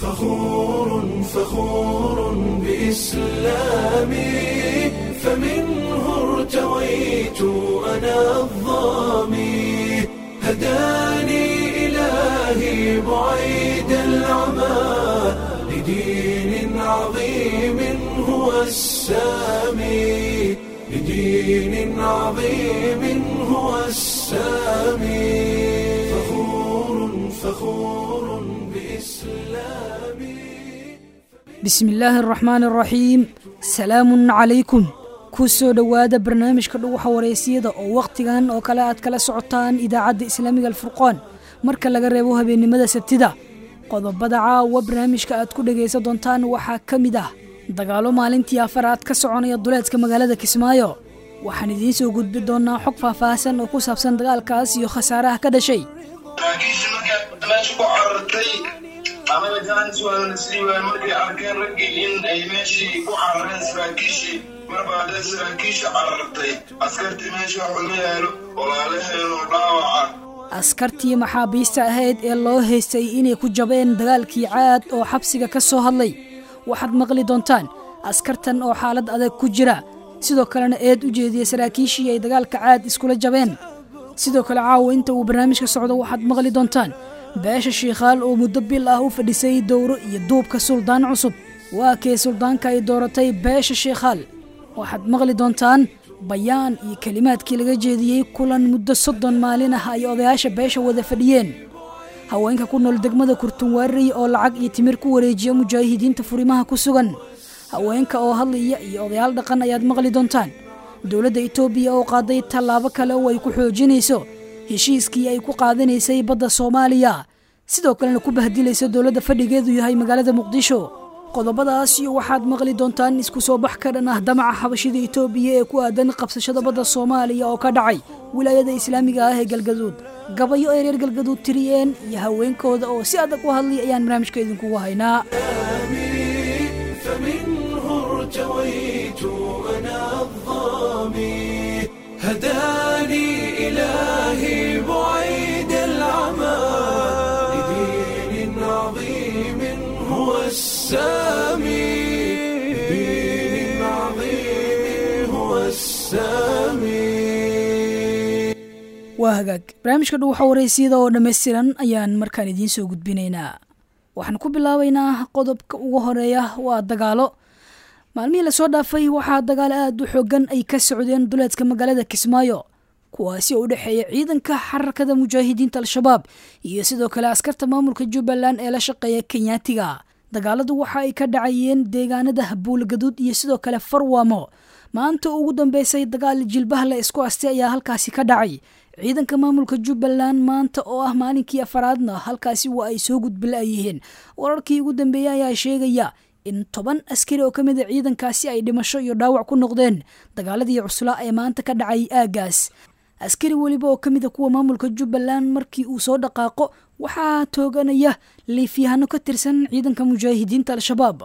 فخور فخور بإسلامي فمنه ارتويت أنا الظامي هداني إلهي بعيد العمى لدين عظيم هو السامي لدين عظيم هو السامي فخور فخور بإسلامي bismi illaahi araxmaani araxiim salaamun calaykum ku soo dhowaada barnaamijka dhuwaxa wareysiyada oo wakhtigan oo kale aad kala socotaan idaacadda islaamiga alfurqaan marka laga reebo habeennimada sabtida qodobada caawa barnaamijka aad ku dhegaysan doontaan waxaa ka mid ah dagaalo maalintii afaraad ka soconaya duleedka magaalada kismaayo waxaan idiin soo gudbi doonaa xog faahfaahsan oo ku saabsan dagaalkaas iyo khasaaraha ka dhashay saraakiisha markaa meesha ku carartay amaba jaanis waana sii waay markay arkeen raggii in ay meeshii ku carareen saraakiishii marba hadday saraakiisha carartay askartii meesha wax uma yaalo walaalaheenoo dhaawaca askartii maxaabiista ahayd ee loo haystay inay ku jabeen dagaalkii caad oo xabsiga ka soo hadlay waxaad maqli doontaan askartan oo xaalad adag ku jira sidoo kalena eed u jeediya saraakiishii ay dagaalka caad iskula jabeen sidoo kale caawa inta uu barnaamijka socdo waxaad maqli doontaan beesha shiikhaal oo muddo bil ah u fadhisay dowro iyo duubka suldaan cusub waa kee suldaanka ay dooratay beesha shiikhaal waxaad maqli doontaan bayaan iyo kelimaadkii laga jeediyey kulan muddo soddon maalin ah ay odayaasha beesha wada fadhiyeen haweenka ku nool degmada kurtunwaarey oo lacag iyo timir ku wareejiya mujaahidiinta furimaha ku sugan haweenka oo hadlaya iyo odayaal dhaqan ayaad maqli doontaan dowladda itoobiya oo qaaday tallaabo kale oo ay ku xoojinayso heshiiskii ay ku qaadanaysay badda soomaaliya sidoo kalena ku bahdilaysa dowladda fadhigeedu yahay magaalada muqdisho qodobadaas iyo waxaad maqli doontaan isku soo bax ka dhan ah damaca xabashida itoobiya ee ku aadan qabsashada badda soomaaliya oo ka dhacay wilaayada islaamiga ah ee galgaduud gabayo ay reer galgaduud tiriyeen iyo haweenkooda oo si adag u hadlay ayaan barnaamijka idinkugu haynaa فمنه ارتويت أنا الظامي هداني إلهي بعيد العمى لدين عظيم هو السامي لدين عظيم هو السامي waa hagaag barnaamijka dhuwaxa wareysiyada oo dhammaystiran ayaan markaan idiin soo gudbinaynaa waxaan ku bilaabaynaa qodobka ugu horeeya waa dagaalo maalmihii lasoo dhaafay waxaa dagaalo aad u xoogan ay ka socdeen duleedka magaalada kismaayo kuwaasi oo u dhexeeya ciidanka xararkada mujaahidiinta al-shabaab iyo sidoo kale askarta maamulka jubbaland ee la shaqeeya kenyaatiga dagaaladu waxa ay ka dhacayeen deegaanada buulgaduud iyo sidoo kale farwaamo maanta ugu dambeysay dagaal jilbaha la isku astay ayaa halkaasi ka dhacay ciidanka maamulka jubbaland maanta oo ah maalinkii afaraadna halkaasi waa ay soo gudbila'yihiin wararkii ugu dambeeyey ayaa sheegaya in toban askari oo ka mid a ciidankaasi ay dhimasho iyo dhaawac ku noqdeen dagaaladii cuslaa ee maanta ka dhacay aagaas askari weliba oo ka mid a kuwa maamulka jubbaland markii uu soo dhaqaaqo waxaa tooganaya liifyahano ka tirsan ciidanka mujaahidiinta al-shabaab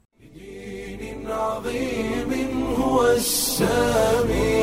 دين عظيم هو السامي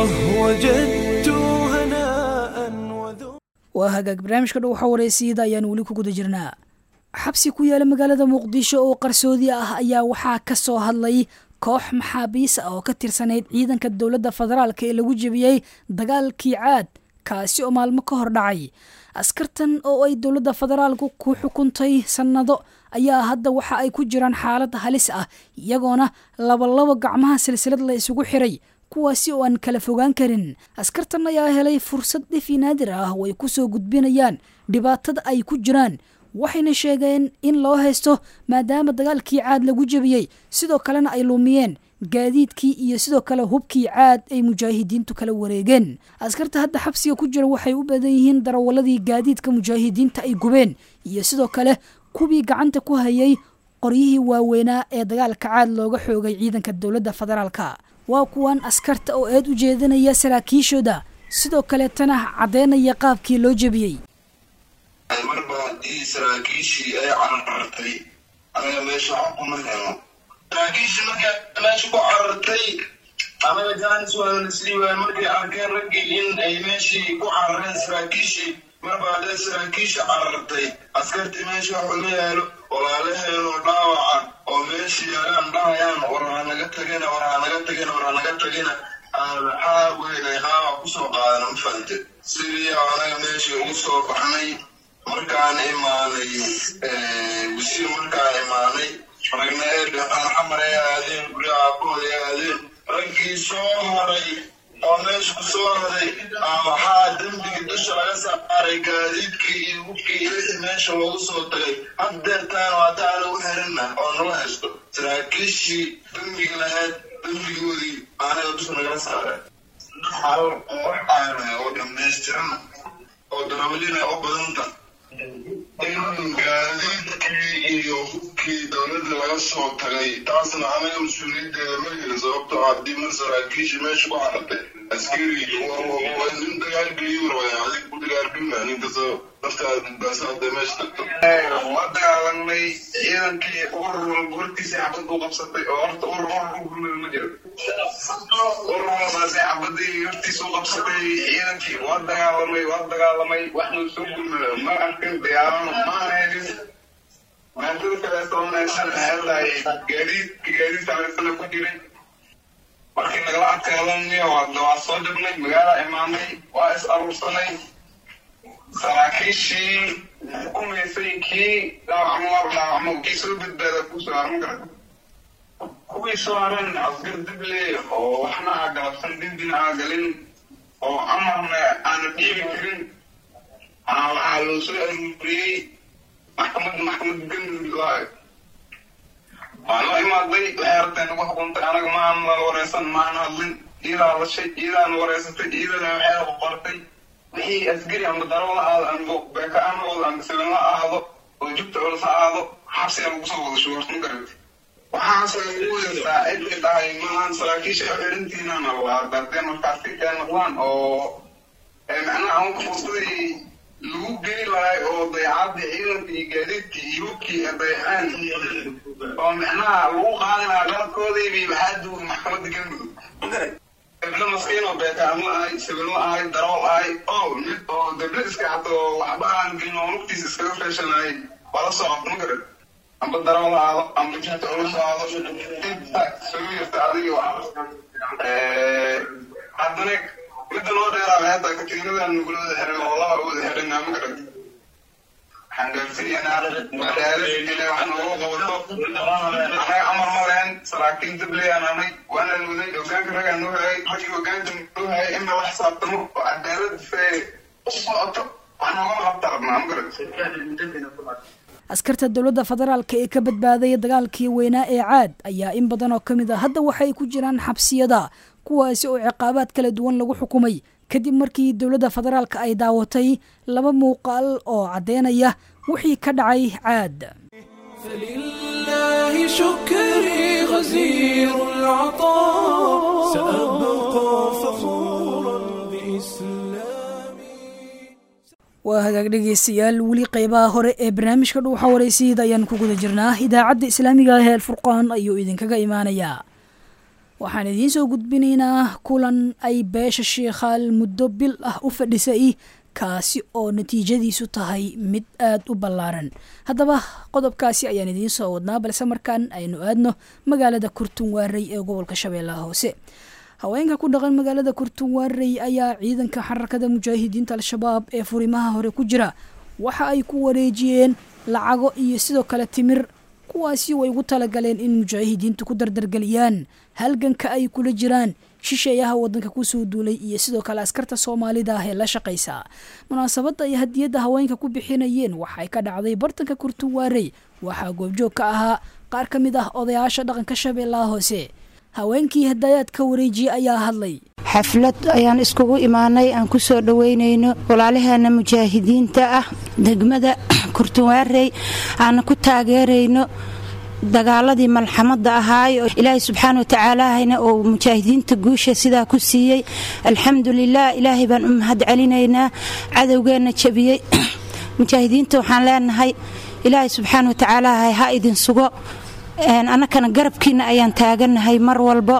وجدت هناء وذو waa hagaag barnaamijka dhow waxa wareysiyada ayaan weli ku guda jirnaa xabsi ku yaala magaalada muqdisho oo qarsoodi ah ayaa waxaa ka soo hadlay koox maxaabiis ah oo ka tirsanayd ciidanka dowladda federaalk ee lagu jebiyey dagaalkii caad kaasi oo maalmo ka hor dhacay askartan oo ay dowladda federaalku ku xukuntay sannado ayaa hadda waxa ay ku jiraan xaalad halis ah iyagoona labalabo gacmaha silsilad la isugu xiray kuwaasi oo aan kala fogaan karin askartan ayaa helay fursad dhifi naadir ah oo ay ku soo gudbinayaan dhibaatada ay ku jiraan waxayna sheegeen in loo haysto maadaama dagaalkii caad lagu jebiyey sidoo kalena ay lumiyeen gaadiidkii iyo sidoo kale hubkii caad ay mujaahidiintu kala wareegeen askarta hadda xabsiga ku jira waxay u badan yihiin darawaladii gaadiidka mujaahidiinta ay gubeen iyo sidoo kale kuwii gacanta ku hayay qoryihii waaweynaa ee dagaalka caad looga xoogay ciidanka dowladda federaalka waa kuwan askarta oo eed u jeedinaya saraakiishooda sidoo kaleetana caddeynaya qaabkii loo jebiyey marba haddii saraakiishii ay carartay anaga meesha wax kuma helo saraakiishii markaa meesha ku carartay anaga jaanis waana sii waay markay arkeen raggii in ay meeshii ku carareen saraakiishii marba hadday saraakiisha carartay askartii meesha wax uma yaalo walaalaheenu meesha yaalaan dhahayaan war ha naga tagina war ha naga tagina war ha naga tagina maxaa weynay qaaba kusoo qaadana ma fahante sidii anaga meesha ugu soo baxnay markaan imaanay wasiir markaan imaanay ragna ee dhaqaan xamar ay aadeen gurya aabahooda ay aadeen raggii soo haray oo meesha ku soo haray waxaa dembigii dusha laga saaray gaadiidkii iyo hubkii iyo wixii meesha loogu soo tagay haddeertaan waa taa lagu xirina oo nala haysto saraakiishii dembiga lahayd dembigoodii anaga dusha nagala saaray hal wax aana oo dhamaystiran oo darawalina oo badanta in gaadiidkii iyo hubkii dowladda laga soo tagay taasna anaga mas-uuliyaddeeda ma helin sababtoo haddii mar saraakiisha meesha ku xaratay askari nin dagaalgeliyu rabaya adig ku dagaalgelma ninkasoo naftaada baasaada meesha tagto waa dagaalanay ciidankii urur walba hortiisa xabad buu qabsatay oo horta urur urur u gurmada ma jiro urur walbaasay xabadii hortiisa u qabsatay ciidankii waa dagaalamay waa dagaalamay waxnuu soo gurmada ma arkin dagaalano ma helin maatada kaleeto meeshan maxay tahay gaadiidka gaadiid saleysana ku jiray markii nagala adkaadaniyo hadda waa soo jabnay magaala imaanay waa is aruursanay saraakiishii xukumaysay kii dhaawacmo dhaawacmo kii soo badbaada kusoo haran kara kuwii soo haran asgar dible oo waxna aa galabsan dembina aa galin oo amarna aana dhiibi karin waxaa loo soo aruuriyey maxkamad maxkamad galmudug laayo waa noo imaaday waxay rabteen ugu xukuntay anaga maan la wareysan maan hadlin iyadaa lashay iyadaana wareysatay iyadana waxay qortay wixii askari amba daro la aado amba beeka aan noqdo amba silan la aado oo jugta culus ha aado xabsiga lagu soo wada shuwartma garanta waxaase lagu weertaa cidli dhahay maahan saraakiisha u xirintiinana waa dardee markaas ka keen noqdaan oo macnaha anka fursaday lagu geli lahay oo dayacadii ciidankii iyo gaadiidkii iyo hubkii ee dayaceen oo micnaha lagu qaadi lahaa qaladkoodaybii waxaa duugay maxkamadda galmudug deblo maskiin oo beekaamo ahay sibilo ahay darool ahay oo mid oo deblo iska hato waxba aan gelin oo nugtiisa iskaga feeshanayay waa la soo qabta ma garan amba darool aado amba jibta ula soo aado inta soo yarta adiga haddana midda loo dheeraa hadda katiinadan nugula wada xiran oo laba wada xiran ma garan waxaan gaarsiinaynaa magaalada wax noogu qabato anaga amar ma lehen saraakiin dabley aan ahnay waana waday hogaanka ragaa noo hayay raggii hogaanka noo hayay in lala xisaabtamo oo cadaalad fee u socoto wax noogama qabta rabnaa ma garan askarta dowladda federaalka ee ka badbaadaya dagaalkii weynaa ee caad ayaa in badan oo ka mid a hadda waxay ku jiraan xabsiyada kuwaasi oo ciqaabaad kala duwan lagu xukumay kadib markii dowladda federaalka ay daawatay laba muuqaal oo caddeynaya wixii ka dhacay caad فلله شكري غزير العطاء سأبقى فخورا بإسلامي waa hagaag dhegeystayaal weli qeybaha hore ee barnaamijka dhuuxa waraysiida ayaan ku guda jirnaa idaacadda islaamiga ah ee alfurqaan ayuu idinkaga imaanayaa waxaan idiin soo gudbinaynaa kulan ay beesha shiikhaal muddo bil ah u fadhisay kaasi oo natiijadiisu tahay mid aad u ballaaran haddaba qodobkaasi ayaan idiin soo wadnaa balse markaan aynu aadno magaalada kurtunwaarey ee gobolka shabeellaha hoose haweenka ku dhaqan magaalada kurtunwaarey ayaa ciidanka xarakada mujaahidiinta al-shabaab ee furimaha hore ku jira waxa ay ku wareejiyeen lacago iyo sidoo kale timir kuwaasi way ugu talagaleen in mujaahidiintu ku dardargeliyaan halganka ay kula jiraan shisheeyaha wadanka kusoo duulay iyo sidoo kale askarta soomaalida ah ee la shaqaysa munaasabadda ay hadiyadda haweenka ku bixinayeen waxay ka dhacday bartanka kurtunwaarey waxaa goobjoog ka ahaa qaar ka mid ah odayaasha dhaqanka shabeellaha hoose haweenkii hadayaad ka wareejiyey ayaa hadlay xaflad ayaan iskugu imaanay aan ku soo dhoweynayno walaalaheena mujaahidiinta ah degmada kurtunwaarey aan ku taageerayno dagaaladii malxamada ahaay oo ilaahay subxaana watacaalaahayna oo mujaahidiinta guusha sidaa ku siiyey alxamdulilah ilaahay baan u mahad celinaynaa cadowgeenna jabiyey mujaahidiinta waxaan leenahay ilaahay subxaana watacaalaahay ha idin sugo annakana garabkiina ayaan taaganahay mar walbo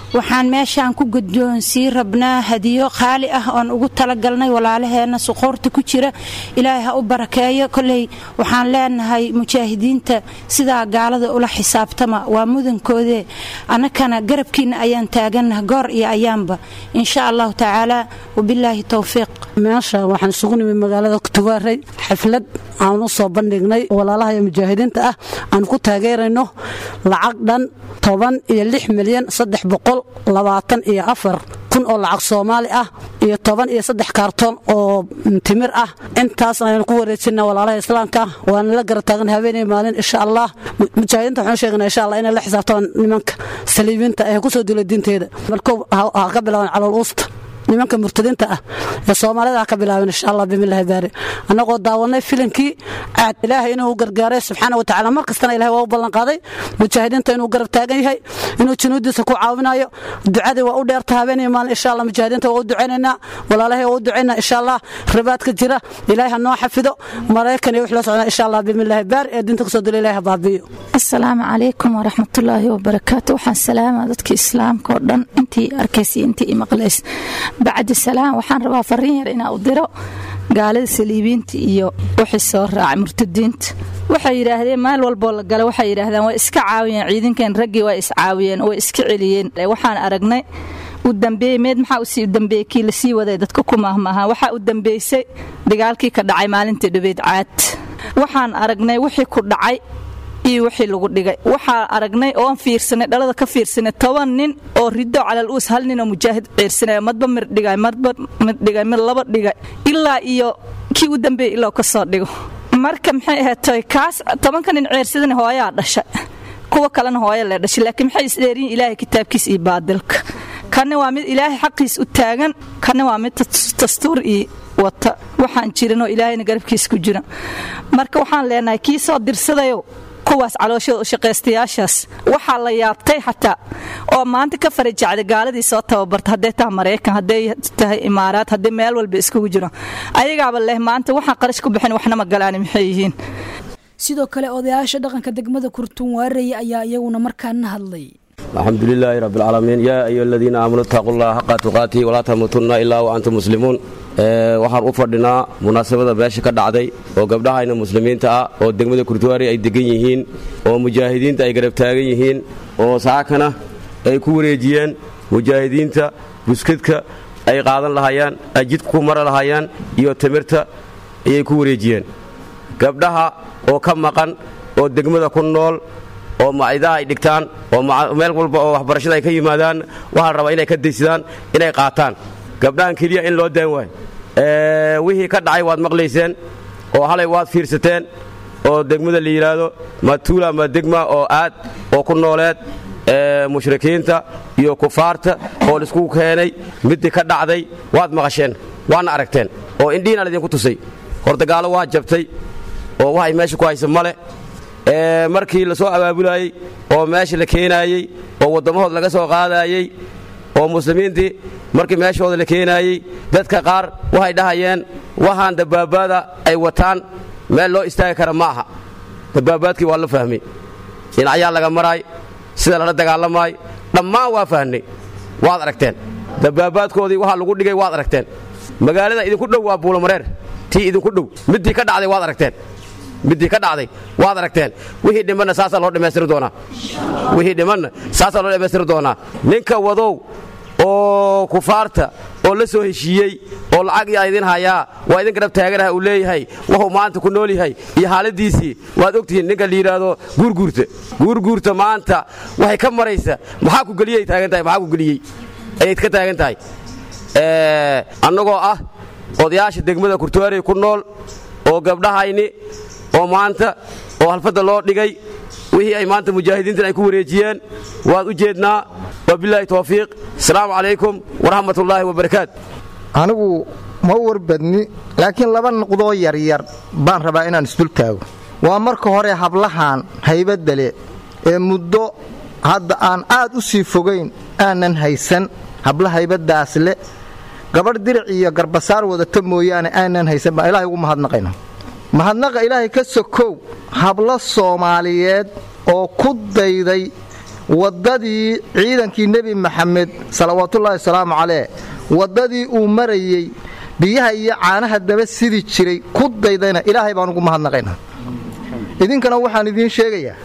waxaan meeshaan ku guddoonsii rabnaa hadiyo qaali ah oon ugu talagalnay walaalaheenna suquurta ku jira ilaahay ha u barakeeyo koley waxaan leenahay mujaahidiinta sidaa gaalada ula xisaabtama waa mudankoodee annakana garabkiinna ayaan taagannaha goor iyo ayaanba insha allahu tacaala wabilaahi towfiiq meesha waxaan isugu nimid magaalada kutugaaray xaflad aan u soo bandhignay walaalaha iyo mujaahidiinta ah aan ku taageerayno lacag dhan toban iyo lix milyan saddex boqol labaatan iyo afar kun oo lacag soomaali ah iyo toban iyo saddex kaartoon oo timir ah intaas ayaan ku wareejina walaalaha islaamka waana la gara taagan habeenay maalin insha allah mujaahidiinta waxaan sheegana insha allah inay la xisaabtamaan nimanka saliibiinta ee kusoo dula diinteeda markuu ha ka bilaaban calool uusta nimanka murtadiinta ah ee soomaalida ha ka bilaaban insha allah bimillahi baari annagoo daawanay filimkii caad ilaahay inuu gargaaray subxaana watacaala mar kastana ilahay waa u ballanqaaday mujaahidiinta inuu garab taagan yahay inuu junuudiisa ku caawinayo ducadii waa u dheerta habeenii maalin insha allah mujaahidiinta waa u ducaynaynaa walaalahay waa u ducaynaa insha allah ribaadka jira ilaahay ha noo xafido maraykan iyo wix la socnaa insha allah bimillahi baari ee diinta kusoo dula ilahay ha baabi'iyo asalaamu calaykum waraxmatullaahi wabarakaatu waxaan salaamaa dadka islaamka oo dhan intii arkaysay intii imaqlays bacdi salaam waxaan rabaa fariin yar inaa u diro gaalada saliibiinta iyo wixii soo raacay murtadiinta waxay yidhaahdeen meel walboo la gala waxay yidhaahdeen way iska caawiyeen ciidankan raggii way iscaawiyeen way iska celiyeen waxaan aragnay u dambeeyey meed maxaa usii u dambeeyey kii lasii waday dadka ku maahmaaha waxaa u dambeysay dagaalkii ka dhacay maalintii dhabeed caad waxaan aragnay wixii ku dhacay iyo wixii lagu dhigay waxaa aragnay oon fiirsanay dhalada ka fiirsanay toban nin oo rido calal uus hal nin oo mujaahid ciirsanaya madba mir dhigay madba mid dhigay mid laba dhigay ilaa iyo kii u dambeeyey ilaa ka soo dhigo marka maxay ahaatay kaas tobanka nin ciirsadana hooyaa dhashay kuwa kalena hooya lee dhashay laakiin maxay isdheeriyin ilaahay kitaabkiisa iyo baadilka kanna waa mid ilaahay xaqiis u taagan kanna waa mid dastuur iyo wata waxaan jirinoo ilaahayna garabkiisa ku jira marka waxaan leenahay kii soo dirsadayo kuwaas calooshooda u shaqaystayaashaas waxaa la yaabtay xataa oo maanta ka farajacday gaaladii soo tababarta hadday tahay maraykan hadday tahay imaaraad hadday meel walba iskugu jiro ayagaaba leh maanta waxaan qarash ku bixin waxna ma galaani maxay yihiin sidoo kale odayaasha dhaqanka degmada kurtun waarey ayaa iyaguna markaana hadlay الحمد لله رب العالمين يا أيها الذين آمنوا اتقوا الله حق تقاته ولا تموتن إلا وأنتم مسلمون waxaan u fadhinaa munaasabada beesha ka dhacday oo gabdhahayna muslimiinta ah oo degmada kurtuwaari ay degan yihiin oo mujaahidiinta ay garab taagan yihiin oo saakana ay ku wareejiyeen mujaahidiinta buskadka ay qaadan lahayaan ay jidka ku mara lahayaan iyo timirta ayay ku wareejiyeen gabdhaha oo ka maqan oo degmada ku nool oo macidaha ay dhigtaan oo meel walba oo waxbarashada ay ka yimaadaan waxaa la rabaa inay ka daysadaan inay qaataan gabdhahan keliya in loo daan waayo wixii ka dhacay waad maqlayseen oo halay waad fiirsateen oo degmada la yidhaahdo matuula ma degma oo aad oo ku nooleed mushrikiinta iyo kufaarta oo laiskugu keenay midii ka dhacday waad maqasheen waadna aragteen oo indhihiina laydinku tusay hordagaalo waa jabtay oo waxay meesha ku haysa male markii la soo abaabulaayey oo meesha la keenaayey oo waddammahooda laga soo qaadaayey oo muslimiintii markii meeshooda la keenaayey dadka qaar waxay dhahayeen waxaan dabaabaada ay wataan meel loo istaagi kara ma aha dabaabaadkii waa la fahmay dhinacyaa laga maraay sida lala dagaalamaay dhammaan waa fahnay waad aragteen dabaabaadkoodii waxaa lagu dhigay waad aragteen magaalada idinku dhow waa buulamareer tii idinku dhow middii ka dhacday waad aragteen middii ka dhacday waad aragteen wixii dhimanna saasaa loo dhammaystiri doonaa wixii dhimanna saasaa loo dhammaystiri doonaa ninka wadow oo kufaarta oo la soo heshiiyey oo lacag yaa idin hayaa waa idin garab taaganaha uu leeyahay wuxuu maanta ku nool yahay iyo xaaladiisii waad ogtihiin ninka la yidhaahdo guurguurta guurguurta maanta waxay ka maraysa maxaa ku geliyay taagan tahay maxaa ku geliyey ayay ka taagan tahay annagoo ah odayaasha degmada kurtuwaarey ku nool oo gabdhahayni oo maanta oo halfadda loo dhigay wixii ay maanta mujaahidiintan ay ku wareejiyeen waad u jeednaa wabilaahi towfiiq asalaamu calaykum waraxmatullaahi wabarakaatu anigu ma warbadni laakiin laba nuqdoo yaryar baan rabaa inaan isdul taago waa marka hore hablahan haybadale ee muddo hadda aan aad u sii fogayn aanan haysan habla haybaddaas le gabadh diric iyo garbasaar wadata mooyaane aanan haysan baan ilahay ugu mahadnaqayna mahadnaqa ilaahay ka sokow hablo soomaaliyeed oo ku dayday waddadii ciidankii nebi maxamed salawaatullaahi wasalaamu caleyh waddadii uu marayey biyaha iyo caanaha daba sidi jiray ku daydayna ilaahay baan ugu mahadnaqaynaa idinkana waxaan idiin sheegayaa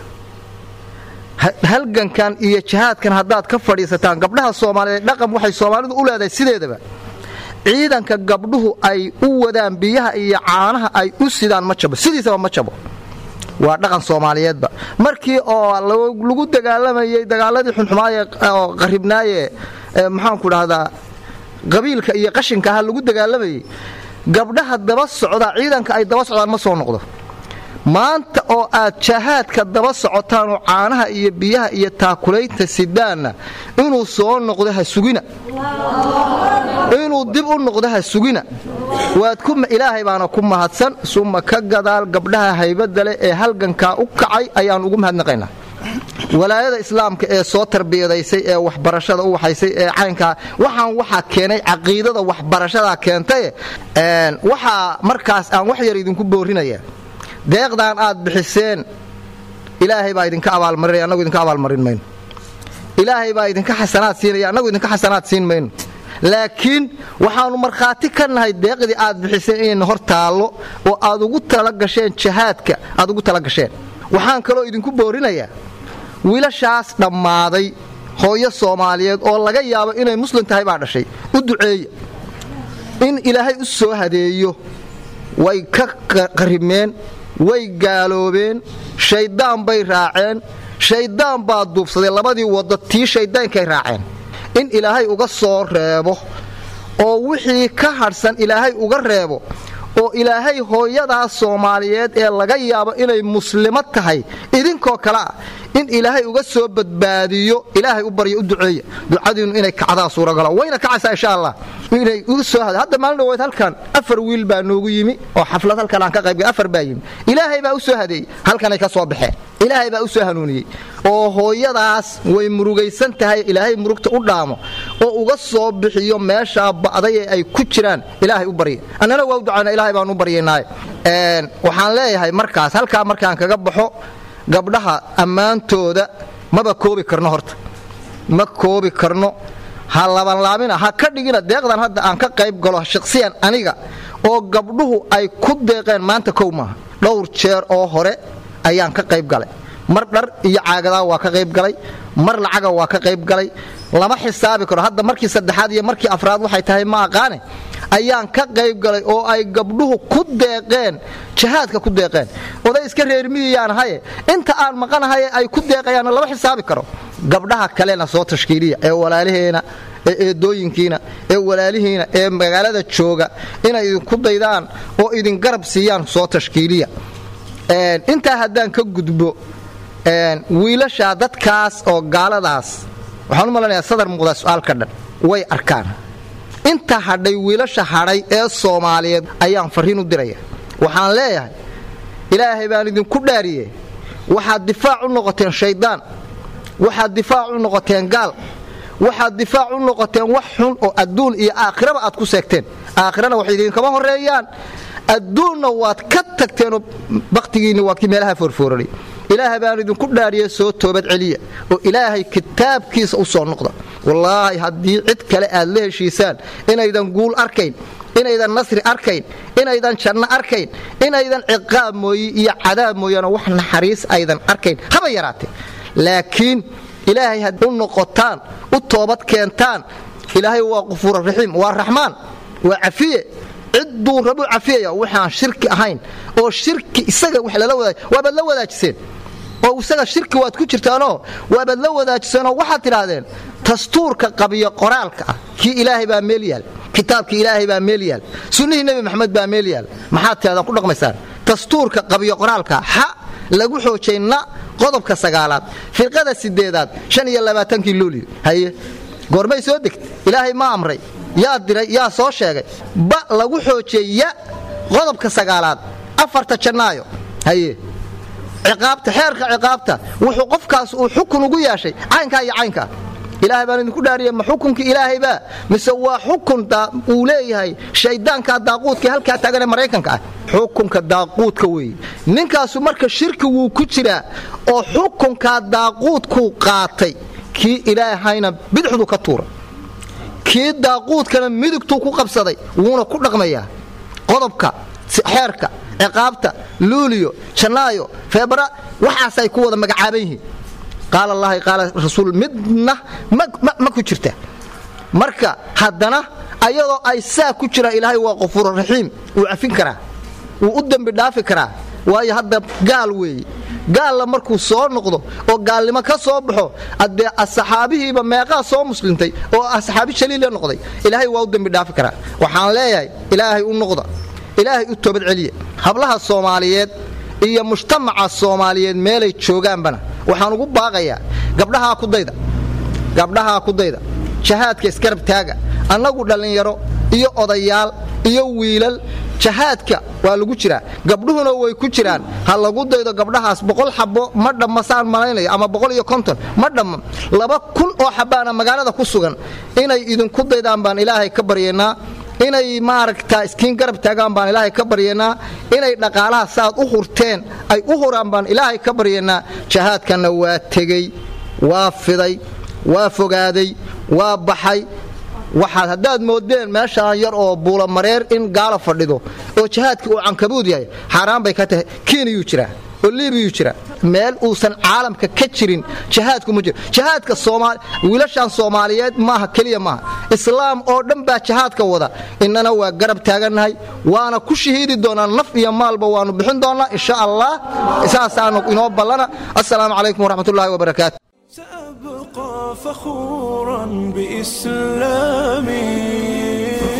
halgankan iyo jihaadkan haddaad ka fadhiisataan gabdhaha soomaaliyeed dhaqan waxay soomaalidu u leedahay sideedaba ciidanka gabdhuhu ay u wadaan biyaha iyo caanaha ay u sidaan ma jabo sidiisaba ma jabo waa dhaqan soomaaliyeedba markii oo lagu dagaalamayey dagaaladii xunxumaaye oo qaribnaaye maxaanku dhahdaa qabiilka iyo qashinka aha lagu dagaalamayey gabdhaha daba socda ciidanka ay daba socdaan ma soo noqdo maanta oo aad jahaadka daba socotaanoo caanaha iyo biyaha iyo taakulaynta sidaanna inuu soo noqdo ha sugina inuu dib u noqdo ha sugina waad ilaahay baana ku mahadsan suma ka gadaal gabdhaha haybadda leh ee halgankaa u kacay ayaan ugu mahadnaqaynaa walaayada islaamka ee soo tarbiyadaysay ee waxbarashada u waxaysay ee caynkaa waxaan waxaa keenay caqiidada waxbarashadaa keentaye waxaa markaas aan wax yar idinku boorinaya deeqdan aad bixiseen ilaahay baa idinka abaalmarinaya annagu idinka abaalmarin mayno ilaahay baa idinka xasanaad siinaya annagu idinka xasanaad siin mayno laakiin waxaannu markhaati ka nahay deeqdii aad bixiseen inayna hor taallo oo aad ugu tala gasheen jahaadka aad ugu tala gasheen waxaan kaloo idinku boorinayaa wiilashaas dhammaaday hooyo soomaaliyeed oo laga yaabo inay muslim tahay baa dhashay u duceeya in ilaahay u soo hadeeyo way ka qaribmeen way gaaloobeen shayddaan bay raaceen shayddaan baa duubsaday labadii waddo tii shayddaankay raaceen in ilaahay uga soo reebo oo wixii ka hadhsan ilaahay uga reebo oo ilaahay hooyadaas soomaaliyeed ee laga yaabo inay muslimo tahay idinkoo kale ah in ilaahay uga soo badbaadiyo ilaahay u baryo u duceeya ducadiinnu inay kacdaa suuragalo wayna kacaysaa insha allah inay uga soo hada hadda maalin dhaweyd halkan afar wiil baa noogu yimi oo xaflad halkan aan ka qaybgal afar baa yimi ilaahay baa u soo hadeeyey halkanay ka soo baxeen ilaahay baa u soo hanuuniyey oo hooyadaas way murugaysan tahay ilaahay murugta u dhaamo oo uga soo bixiyo meeshaa ba'day ee ay ku jiraan ilaahay u barya annana waa u ducayna ilahay baan u baryaynaaye waxaan leeyahay markaas halkaa markaan kaga baxo gabdhaha ammaantooda maba koobi karno horta ma koobi karno ha labanlaamina ha ka dhigina deeqdan hadda aan ka qayb galo shaqsiyan aniga oo gabdhuhu ay ku deeqeen maanta kow maaha dhowr jeer oo hore ayaan ka qayb galay mar dhar iyo caagadaa waa ka qayb galay mar lacaga waa ka qayb galay lama xisaabi karo hadda markii saddexaad iyo markii afraad waxay tahay ma aqaane ayaan ka qayb galay oo ay gabdhuhu ku deeqeen jihaadka ku deeqeen oday iska reermiyiyaan haye inta aan maqanahaye ay ku deeqayaanna lama xisaabi karo gabdhaha kalena soo tashkiiliya ee walaalaheena ee eedooyinkiina ee walaalihiina ee magaalada jooga inay idinku daydaan oo idin garab siiyaan soo tashkiiliya intaa haddaan ka gudbo wiilashaa dadkaas oo gaaladaas waxaan u malanayaa sadar muuqdaa su'aalka dhan way arkaan inta hadhay wiilasha hadhay ee soomaaliyeed ayaan farriin u diraya waxaan leeyahay ilaahay baan idinku dhaariye waxaad difaac u noqoteen shayddaan waxaad difaac u noqoteen gaal waxaad difaac u noqoteen wax xun oo adduun iyo aakhiraba aad ku seegteen aakhirana wax idinkama horreeyaan adduunna waad ka tagteenoo bakhtigiinni waa kii meelaha foorfooranay ilaahay baan idinku dhaariye soo toobad celiya oo ilaahay kitaabkiisa u soo noqda wallaahi haddii cid kale aad la heshiisaan inaydan guul arkayn inaydan nasri arkayn inaydan janno arkayn inaydan ciqaab mooye iyo cadaab mooyaane wax naxariis aydan arkayn haba yaraatee laakiin ilaahay had u noqotaan u toobad keentaan ilaahay waa qufuura raxiim waa raxmaan waa cafiye cidduu rabuu cafiyaya waxaan shirki ahayn oo shirki isaga wax lala wadaaj waabaad la wadaajiseen oo isaga shirki waad ku jirtaanoo waabaad la wadaajiseenoo waxaad tidhaahdeen dastuurka qabiyo qoraalka ah kii ilaahay baa meel yaal kitaabkii ilaahay baa meel yaal sunnihii nebi maxamed baa meel yaal maxaad tiahdaan ku dhaqmaysaan dastuurka qabiyo qoraalka xa lagu xoojay na qodobka sagaalaad firqada sideedaad shan iyo labaatankii luuli haye goormay soo degtay ilaahay ma amray yaa diray yaa soo sheegay ba lagu xoojiyey ya qodobka sagaalaad afarta jannaayo haye ciqaabta xeerka ciqaabta wuxuu qofkaas uu xukun ugu yeeshay caynkaa iyo caynkaa ilaahay baan idinku dhaariya ma xukunkii ilaahaybaa mise waa xukun uu leeyahay shayddaanka daaquudka halkaa taaganee maraykanka ah xukunka daaquudka weeye ninkaasu marka shirki wuu ku jiraa oo xukunkaa daaquudkuu qaatay kii ilaahayna bidixdu ka tuuray kii daaquudkana midigtuu ku qabsaday wuuna ku dhaqmayaa qodobka xeerka ciqaabta luuliyo jannaayo feebara waxaasay ku wada magacaaban yihiin qaala allahi qaala rasuul midna ma ku jirta marka haddana ayadoo ay saa ku jiraan ilaahay waa qafuururaxiim wuu cafin karaa wuu u dembi dhaafi karaa waayo hadda gaal weeye gaalla markuu soo noqdo oo gaalnimo ka soo baxo adee asxaabihiiba meeqaa soo muslimtay oo asxaabi shaliila noqday ilaahay waa u dembi dhaafi karaa waxaan leeyahay ilaahay u noqda ilaahay u toobad celiya hablaha soomaaliyeed iyo mujtamaca soomaaliyeed meelay joogaanbana waxaan ugu baaqayaa gabdhahaa ku dayda gabdhahaa ku dayda jahaadka iskarab taaga annagu dhallinyaro iyo odayaal iyo wiilal jahaadka waa lagu jiraa gabdhuhuna way ku jiraan ha lagu daydo gabdhahaas boqol xabo ma dhammasaan malaynayo ama boqol iyo konton ma dhamma laba kun oo xabaana magaalada ku sugan inay idinku daydaan baan ilaahay ka baryaynaa inay maaragtaa iskiin garab taagaan baan ilaahay ka baryaynaa inay dhaqaalaha saaad u hurteen ay u huraan baan ilaahay ka baryaynaa jahaadkanna waa tegey waa fiday waa fogaaday waa baxay waxaad haddaad moodeen meeshaan yar oo buulamareer in gaala fadhido oo jihaadka uu cankabuud yahay xaaraan bay ka tahay kiiniyuu jiraa oo liibiyuu jira meel uusan caalamka ka jirin jihaadku ma jiro jihaadka wiilashan soomaaliyeed maaha keliya maaha islaam oo dhan baa jihaadka wada innana waa garab taagannahay waana ku shahiidi doonaa naf iyo maalba waanu bixin doonnaa insha allah saasaanu inoo ballana assalaamu calaykum waraxmatullahi wabarakaatu سأبقى فخورا بإسلامي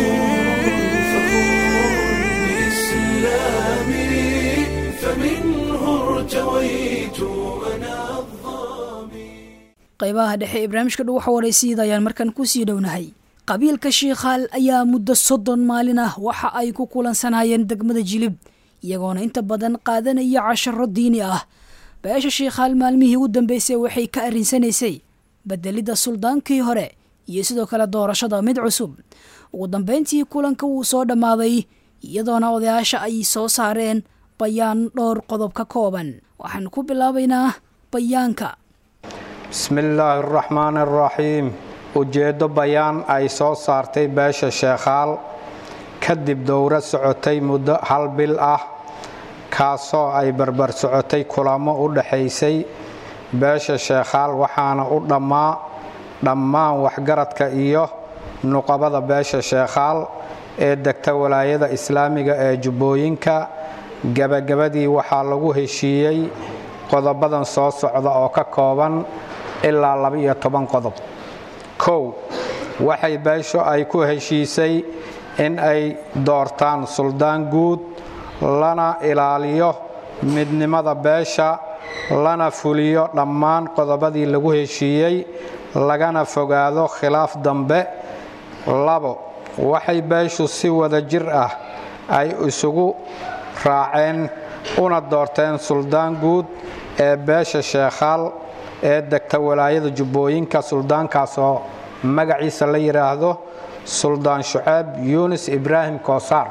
بإسلامي فمنه ارتويت أنا الظامي qaybaha dhexe ee barnaamijka dhow waxa waraysiida ayaan markan ku sii dhownahay qabiilka shiikhaal ayaa muddo soddon maalin ah waxa ay ku kulansanayeen degmada jilib iyagoona inta badan qaadanaya casharo diini ah beesha shiikhaal maalmihii ugu dambeysay waxay ka arrinsanaysay bedelidda suldaankii hore iyo sidoo kale doorashada mid cusub ugu dambayntii kulanka wuu soo dhammaaday iyadoona odayaasha ay soo saareen bayaan dhowr qodob ka kooban waxaan ku bilaabaynaa bayaanka bismi illaahi araxmaan araxiim ujeeddo bayaan ay soo saartay beesha sheekhaal kadib dowro socotay muddo hal bil ah kaasoo ay barbar socotay kulamo u dhaxaysay beesha sheekhaal waxaana u dhammaa dhammaan waxgaradka iyo nuqabada beesha sheekhaal ee degta walaayada islaamiga ee jubbooyinka gebagabadii waxaa lagu heshiiyey qodobadan soo socda oo ka kooban ilaa laba-iyo toban qodob kow waxay beesho ay ku heshiisay in ay doortaan suldaan guud lana ilaaliyo midnimada beesha lana fuliyo dhammaan qodobadii lagu heshiiyey lagana fogaado khilaaf dambe labo waxay beeshu si wada jir ah ay isugu raaceen una doorteen suldaan guud ee beesha sheekhaal ee degta walaayada jubbooyinka suldaankaasoo magaciisa la yidhaahdo suldaan shuceeb yunis ibraahim koosaar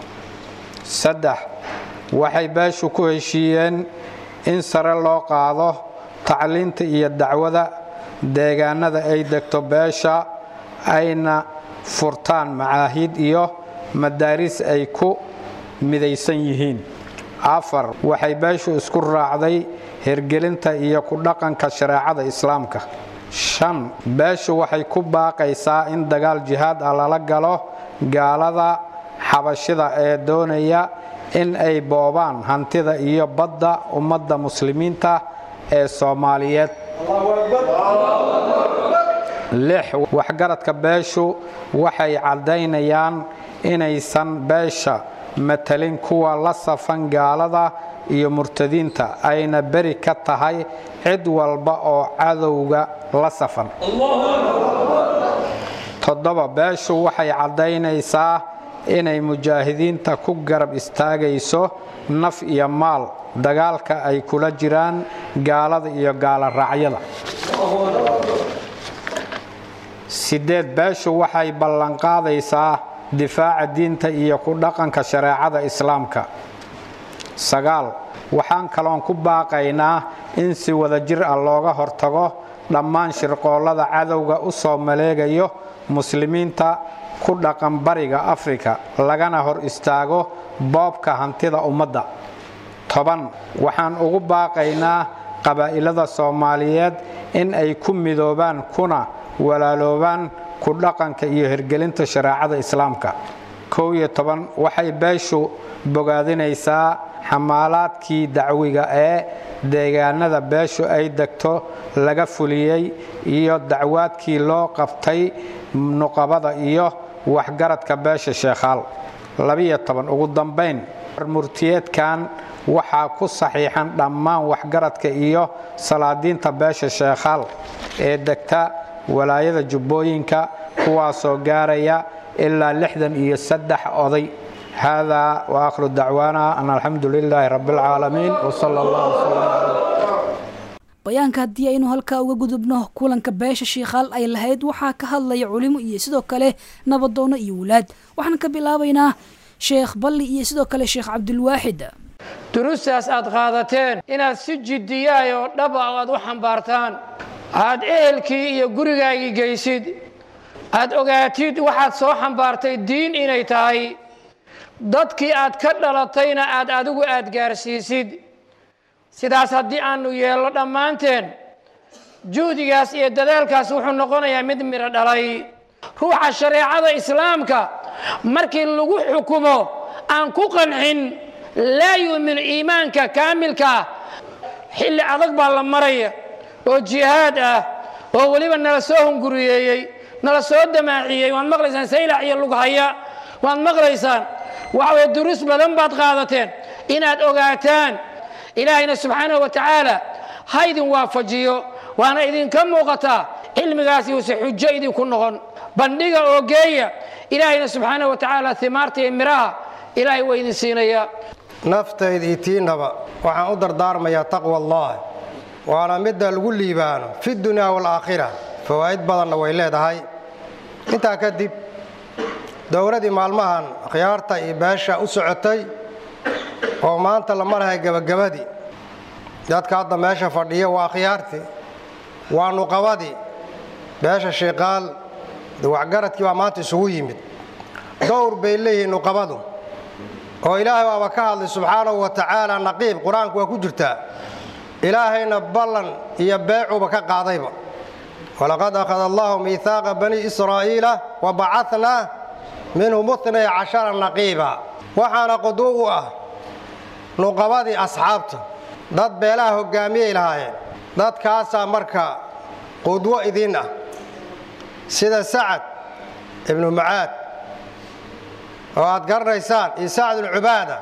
saddex waxay beeshu ku heshiiyeen in sare loo qaado tacliinta iyo dacwada deegaanada ay degto beesha ayna furtaan macaahid iyo madaaris ay ku midaysan yihiin afar waxay beeshu isku raacday hirgelinta iyo ku dhaqanka shareecada islaamka shan beeshu waxay ku baaqaysaa in dagaal jihaad ah lala galo gaalada xabashida ee doonaya in ay boobaan hantida iyo badda ummadda muslimiinta ee soomaaliyeed lix waxgaradka beeshu waxay caddaynayaan inaysan beesha matalin kuwa la safan gaalada iyo murtadiinta ayna beri ka tahay cid walba oo cadowga la safan toddoba beeshu waxay caddaynaysaa inay mujaahidiinta ku garab istaagayso naf iyo maal dagaalka ay kula jiraan gaalada iyo gaalo raacyada sideed beeshu waxay ballanqaadaysaa difaaca diinta iyo ku dhaqanka shareecada islaamka sagaal waxaan kaloon ku baaqaynaa in si wadajir ah looga hortago dhammaan shirqoollada cadowga u soo maleegayo muslimiinta ku dhaqan bariga afrika lagana hor istaago boobka hantida ummadda toban waxaan ugu baaqaynaa qabaa'ilada soomaaliyeed in ay ku midoobaan kuna walaaloobaan ku dhaqanka iyo hirgelinta shareecada islaamka kow iyo toban waxay beeshu bogaadinaysaa xamaalaadkii dacwiga ee deegaanada beeshu ay degto laga fuliyey iyo dacwaadkii loo qabtay nuqabada iyo waxgaradka beesha sheekhaal labiyo toban ugu dambayn murtiyeedkan waxaa ku saxiixan dhammaan waxgaradka iyo salaadiinta beesha sheekhaal ee degta walaayada jubbooyinka kuwaasoo gaaraya ilaa lixdan iyo saddex oday haadaa waakhiru dacwaana an alxamdu lilaahi rabbi alcaalamiin wsala allah wslam bayaanka haddii aynu halkaa uga gudubno kulanka beesha shiikhaal ay lahayd waxaa ka hadlaya culimo iyo sidoo kale nabadoono iyo wulaad waxaan ka bilaabaynaa sheekh balli iyo sidoo kale sheekh cabdulwaaxid durustaas aad qaadateen inaad si jiddiyaay oo dhaba aad u xambaartaan aad ehelkii iyo gurigaagii geysid aad ogaatid waxaad soo xambaartay diin inay tahay dadkii aad ka dhalatayna aad adigu aad gaarsiisid sidaas haddii aanu yeelno dhammaanteen juhdigaas iyo dadaalkaas wuxuu noqonayaa mid midho dhalay ruuxa shareecada islaamka markii lagu xukumo aan ku qancin laa yuumin iimaanka kaamilkaa xilli adag baa la maraya oo jihaad ah oo weliba nala soo hunguriyeeyey nala soo damaaciyey waad maqlaysaan saylac iyo lughaya waad maqlaysaan waxa weye duruus badan baad qaadateen inaad ogaataan ilaahayna subxaanahu wa tacaala ha idin waafajiyo waana idinka muuqataa cilmigaasi uuse xujo idinku noqon bandhiga oo geeya ilaahayna subxaanahu wa tacaala himaarta iyo miraha ilaahay waa idin siinayaa naftayda iyo tiinaba waxaan u dardaarmayaa taqwa allah waana midda lagu liibaano fi dunyaa waalaakhira fawaa'id badanna way leedahay intaa kadib dowladii maalmahan khiyaarta iyo beesha u socotay oo maanta la marahay gebagabadii dadka hadda meesha fadhiya waa khiyaartii waa nuqabadii beesha shiiqaal waxgaradkii baa maanta isugu yimid dowr bay leeyihiin nuqabadu oo ilaahay waaba ka hadlay subxaanahu wa tacaala naqiib qur-aanku waa ku jirtaa ilaahayna ballan iyo beecuba ka qaadayba walaqad akhada allahu miihaaqa bani israa'iila wa bacatnaa minhum itnay cashara naqiiba waxaana quduw u ah nuqabadii asxaabta dad beelaha hoggaamiyay lahaayeen dadkaasaa marka qudwo idiin ah sida sacad ibnu mucaad oo aad garanaysaan iyo sacd ibnu cubaada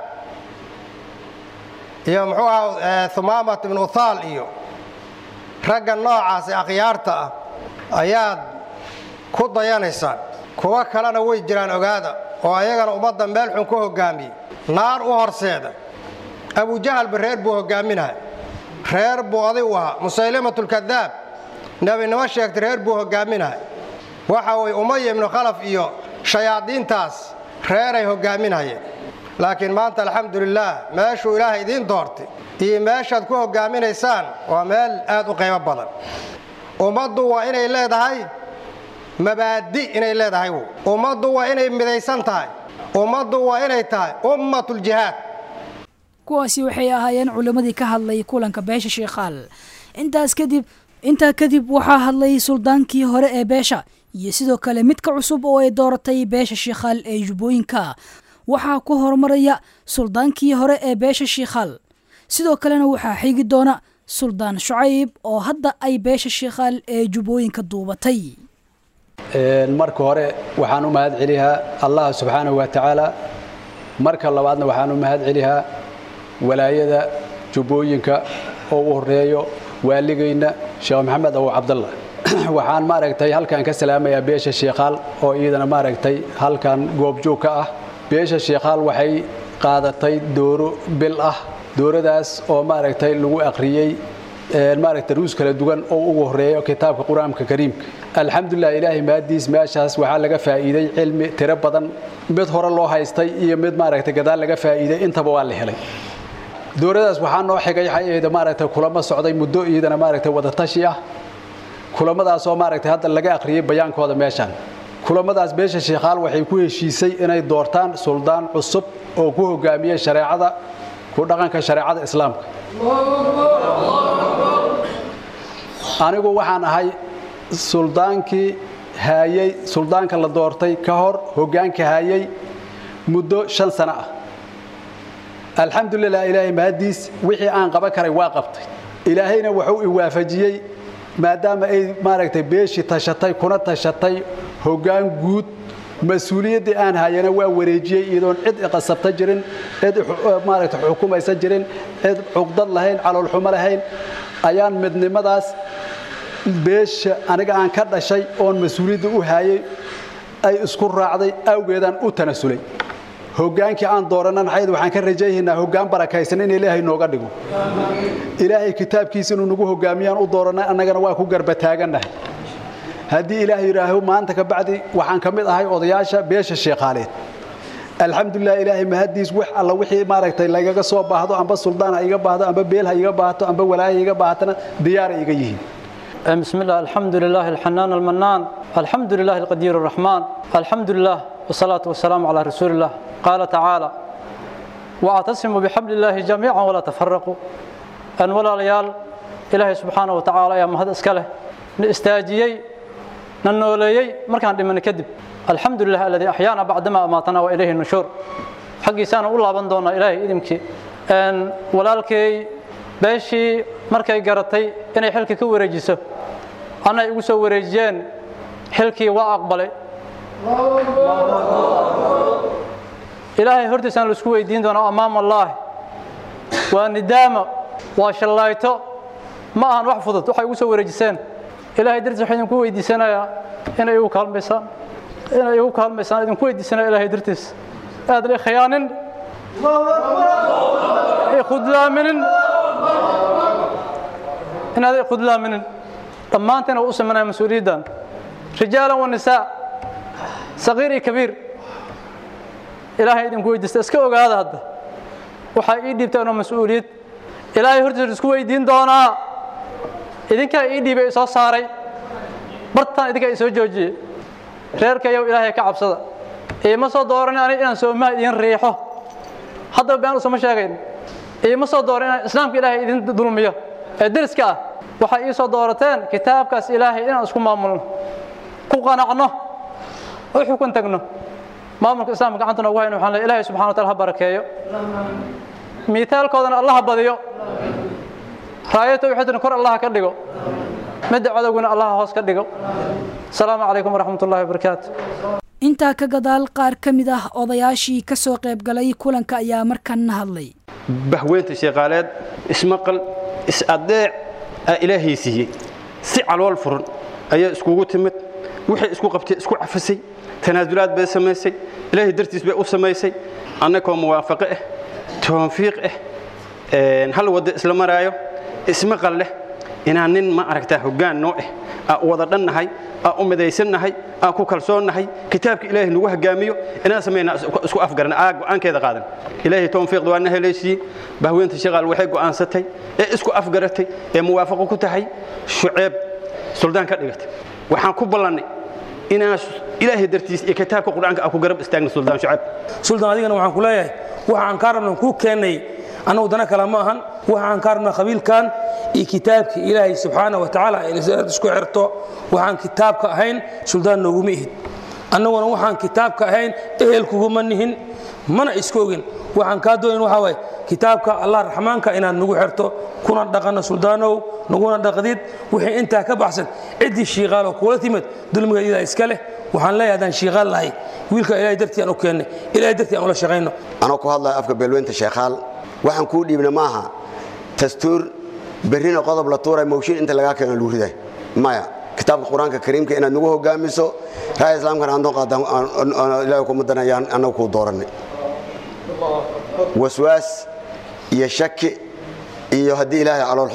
iyo muxuu ahaa humaamat ibnu uthaal iyo ragga noocaas ee akhyaarta ah ayaad ku dayanaysaan kuwo kalena way jiraan ogaada oo ayagana ummadda meel xun ku hoggaamiyey naar u horseeda abujahalba reer buu hoggaaminahay reer buu oday u ahaa musaylimatulkadaab nebinimo sheegtay reer buu hoggaaminahay waxa weye umaya ibnu khalaf iyo shayaadiintaas reeray hoggaaminhayeen laakiin maanta alxamdulilaah meeshuu ilaahay idiin doortay iyo meeshaad ku hoggaaminaysaan waa meel aad u qaybo badan ummaddu waa inay leedahay mabaadi inay leedahay ummaddu waa inay midaysan tahay ummaddu waa inay tahay ummatuljihaad kuwaasi waxay ahaayeen culimmadii ka hadlay kulanka beesha shiikhaal intaas kadib intaa kadib waxaa hadlay suldaankii hore ee beesha iyo sidoo kale midka cusub oo ay dooratay beesha shiikhaal ee jubbooyinka waxaa ku horumaraya suldaankii hore ee beesha shiikhaal sidoo kalena waxaa xigi doona suldaan shucayb oo hadda ay beesha shiikhaal ee jubbooyinka duubatay marka hore waxaan u mahad celihaa allah subxaanahu wa tacaala marka labaadna waxaan u mahad celihaa walaayada jubbooyinka oo u horeeyo waaligayna sheekh maxamed abu cabdalla waxaan maaragtay halkan ka salaamayaa beesha shiikhaal oo iyadana maaragtay halkan goobjoog ka ah beesha shiikhaal waxay qaadatay dooro bil ah dooradaas oo maaragtay lagu akhriyey maaragta ruus kala duwan oo ugu horeeyo kitaabka qur-aanka kariimka alxamdulilah ilaahay maadiis meeshaas waxaa laga faa'iiday cilmi tiro badan mid hore loo haystay iyo mid maaragta gadaal laga faa'iiday intaba waa la helay dowladaas waxaa noo xigay xayeeda maaragta kulamo socday muddo iyadana maaragta wadatashi ah kulamadaasoo maaragta hadda laga akhriyey bayaankooda meeshaan kulamadaas beesha sheekhaal waxay ku heshiisay inay doortaan suldaan cusub oo ku hogaamiya shareecada ku dhaqanka shareecada islaamka anigu waxaan ahay suldaankii haayey suldaanka la doortay ka hor hoggaanka haayey muddo shan sano ah alxamdulilah ilaahay mahadiis wixii aan qaban karay waa qabtay ilaahayna wuxuu i waafajiyey maadaama ay maaragtay beeshii tashatay kuna tashatay hoggaan guud mas-uuliyaddii aan hayana waa wareejiyey iyadoon cid iqasabta jirin cid maaragta xukumaysan jirin cid cuqdad lahayn caloolxumo lahayn ayaan midnimadaas beesha aniga aan ka dhashay oon mas-uuliyadda u haayay ay isku raacday awgeedaan u tanasulay hoggaankii aan doorannan xayd waxaan ka rajaynaynaa hoggaan barakaysan in ilaahay nooga dhigo ilaahay kitaabkiisa inuu nagu hoggaamiyaan u doorannay annagana waa ku garbataagannahay haddii ilaah yidhaaho maanta ka bacdi waxaan ka mid ahay odayaasha beesha sheekhaaleed alxamdulilah ilaahay mahadiis wax alla wixii maaragtay lagaga soo baahdo amba suldaan ha iga baahdo amba beel ha iga baahato amba walaaya iga baahatana diyaaray iga yihiin بسم الله الحمد لله الحنان المنان الحمد لله القدير الرحمن الحمد لله والصلاة والسلام على رسول الله قال تعالى واعتصموا بحبل الله جميعا ولا تفرقوا أن ولا ليال إلهي سبحانه وتعالى يا مهد اسكاله نستاجيي ننوليي مركان دمن كدب الحمد لله الذي أحيانا بعدما أماتنا وإليه النشور حقي سانا الله بندونا إلهي إذمكي أن ولالكي beeshii markay garatay inay xilka ka wareejiso anay igu soo wareejiyeen xilkii waa aqbalay ilaahay hortiisaan laisku weydiin doonaa amaam allaahi waa nidaamo waa shallayto ma ahan wax fudud waxay igu soo wareejiseen ilaahay dartiis waxaan idinku weydiisanayaa inay igu kaalmaysaan inay igu kaalmaysaan idinku weydiisanaya ilaahay dartiis aad la khiyaanin khudlaaminin inaad khudlaaminin dhammaanteen u samanaya mas-uuliyaddan rijaalan wa nisaa saqiir iyo kabiir ilaahay idinku weydiista iska ogaada hadda waxaa ii dhiibtaan oo mas-uuliyad ilaahay hortiisa isku weydiin doonaa idinkaa ii dhiibay soo saaray bartaan idinkaa i soo joojiyey reerkayow ilaahay ka cabsada iima soo dooran aniga inaan soomaha idin riixo haddaba been usama sheegayn iima soo dooran inaan islaamka ilaahay idin dulmiyo ee deriska ah waxay ii soo doorateen kitaabkaas ilaahay inaan isku maamulno ku qanacno u xukun tagno maamulka islaamka gacanta noogu hayno waxaan leeyahay ilaahay subxana wa taala ha barakeeyo miitaalkoodana allaha badiyo raayo tawxiidna kor allaha ka dhigo midda cadowguna allaha hoos ka dhigo asalaamu calaykum waraxmat ullahi wabarakaatu intaa ka gadaal qaar ka mid ah odayaashii ka soo qaybgalay kulanka ayaa markan hadlay bahweynta sheeqaaleed ismaqal is-adeec aa ilaahay siiyey si calool furan ayaa iskugu timid waxay isku qabtay isku cafisay tanaasulaad bay samaysay ilaahay dartiis bay u samaysay annakoo muwaafaqo ah toonfiiq ah hal waddo isla maraayo ismaqal leh inaan nin ma aragtaa hoggaan noo ah aa u wada dhannahay aa u midaysannahay aa ku kalsoonnahay kitaabka ilaahay nagu hoggaamiyo inaan samaynaa isku afgaran aa go'aankeeda qaadan ilaahay tawfiiqda waa na helaysiiyey bahweynta shaqaal waxay go'aansatay ee isku afgaratay ee muwaafaqo ku tahay shuceeb suldaan ka dhigatay waxaan ku ballannay inaan ilaahay dartiis iyo kitaabka qur-aanka aan ku garab istaagna suldaan shuceeb suldaan adigana waxaan ku leeyahay waxa aan kaa rabnan kuu keennay annagu dana kale ma ahan waxa aan kaa rabnaa qabiilkan iyo kitaabka ilaahay subxaana wa tacaala inaad isku xirto waxaan kitaabka ahayn suldaan nooguma ihid annaguna waxaan kitaabka ahayn ehel kuguma nihin mana iska ogin waxaan kaa doonayn waxaa waaye kitaabka allah raxmaanka inaad nagu xirto kuna dhaqanno suldaanow naguna dhaqdid wixii intaa ka baxsan ciddii shiiqaaloo kuula timid dulmigeedidaa iska leh waxaan leeyahay haddaan shiiqaal lahay wiilka ilaahay dartii aan u keennay ilaahay dartii aan ula shaqayno anoo ku hadlaya afka beelweynta sheekhaal waxaan kuu dhiibna maaha dastuur berrina qodob la tuuray mawshin inta lagaa keeno lagu riday maya kitaabka qur-aanka kariimka inaad nagu hogaamiso raaya islaamkana aan noo qaada ilaahay kuma danayaan annagu kuu doorannay waswaas iyo shaki iyo haddii ilaahay caloolxumo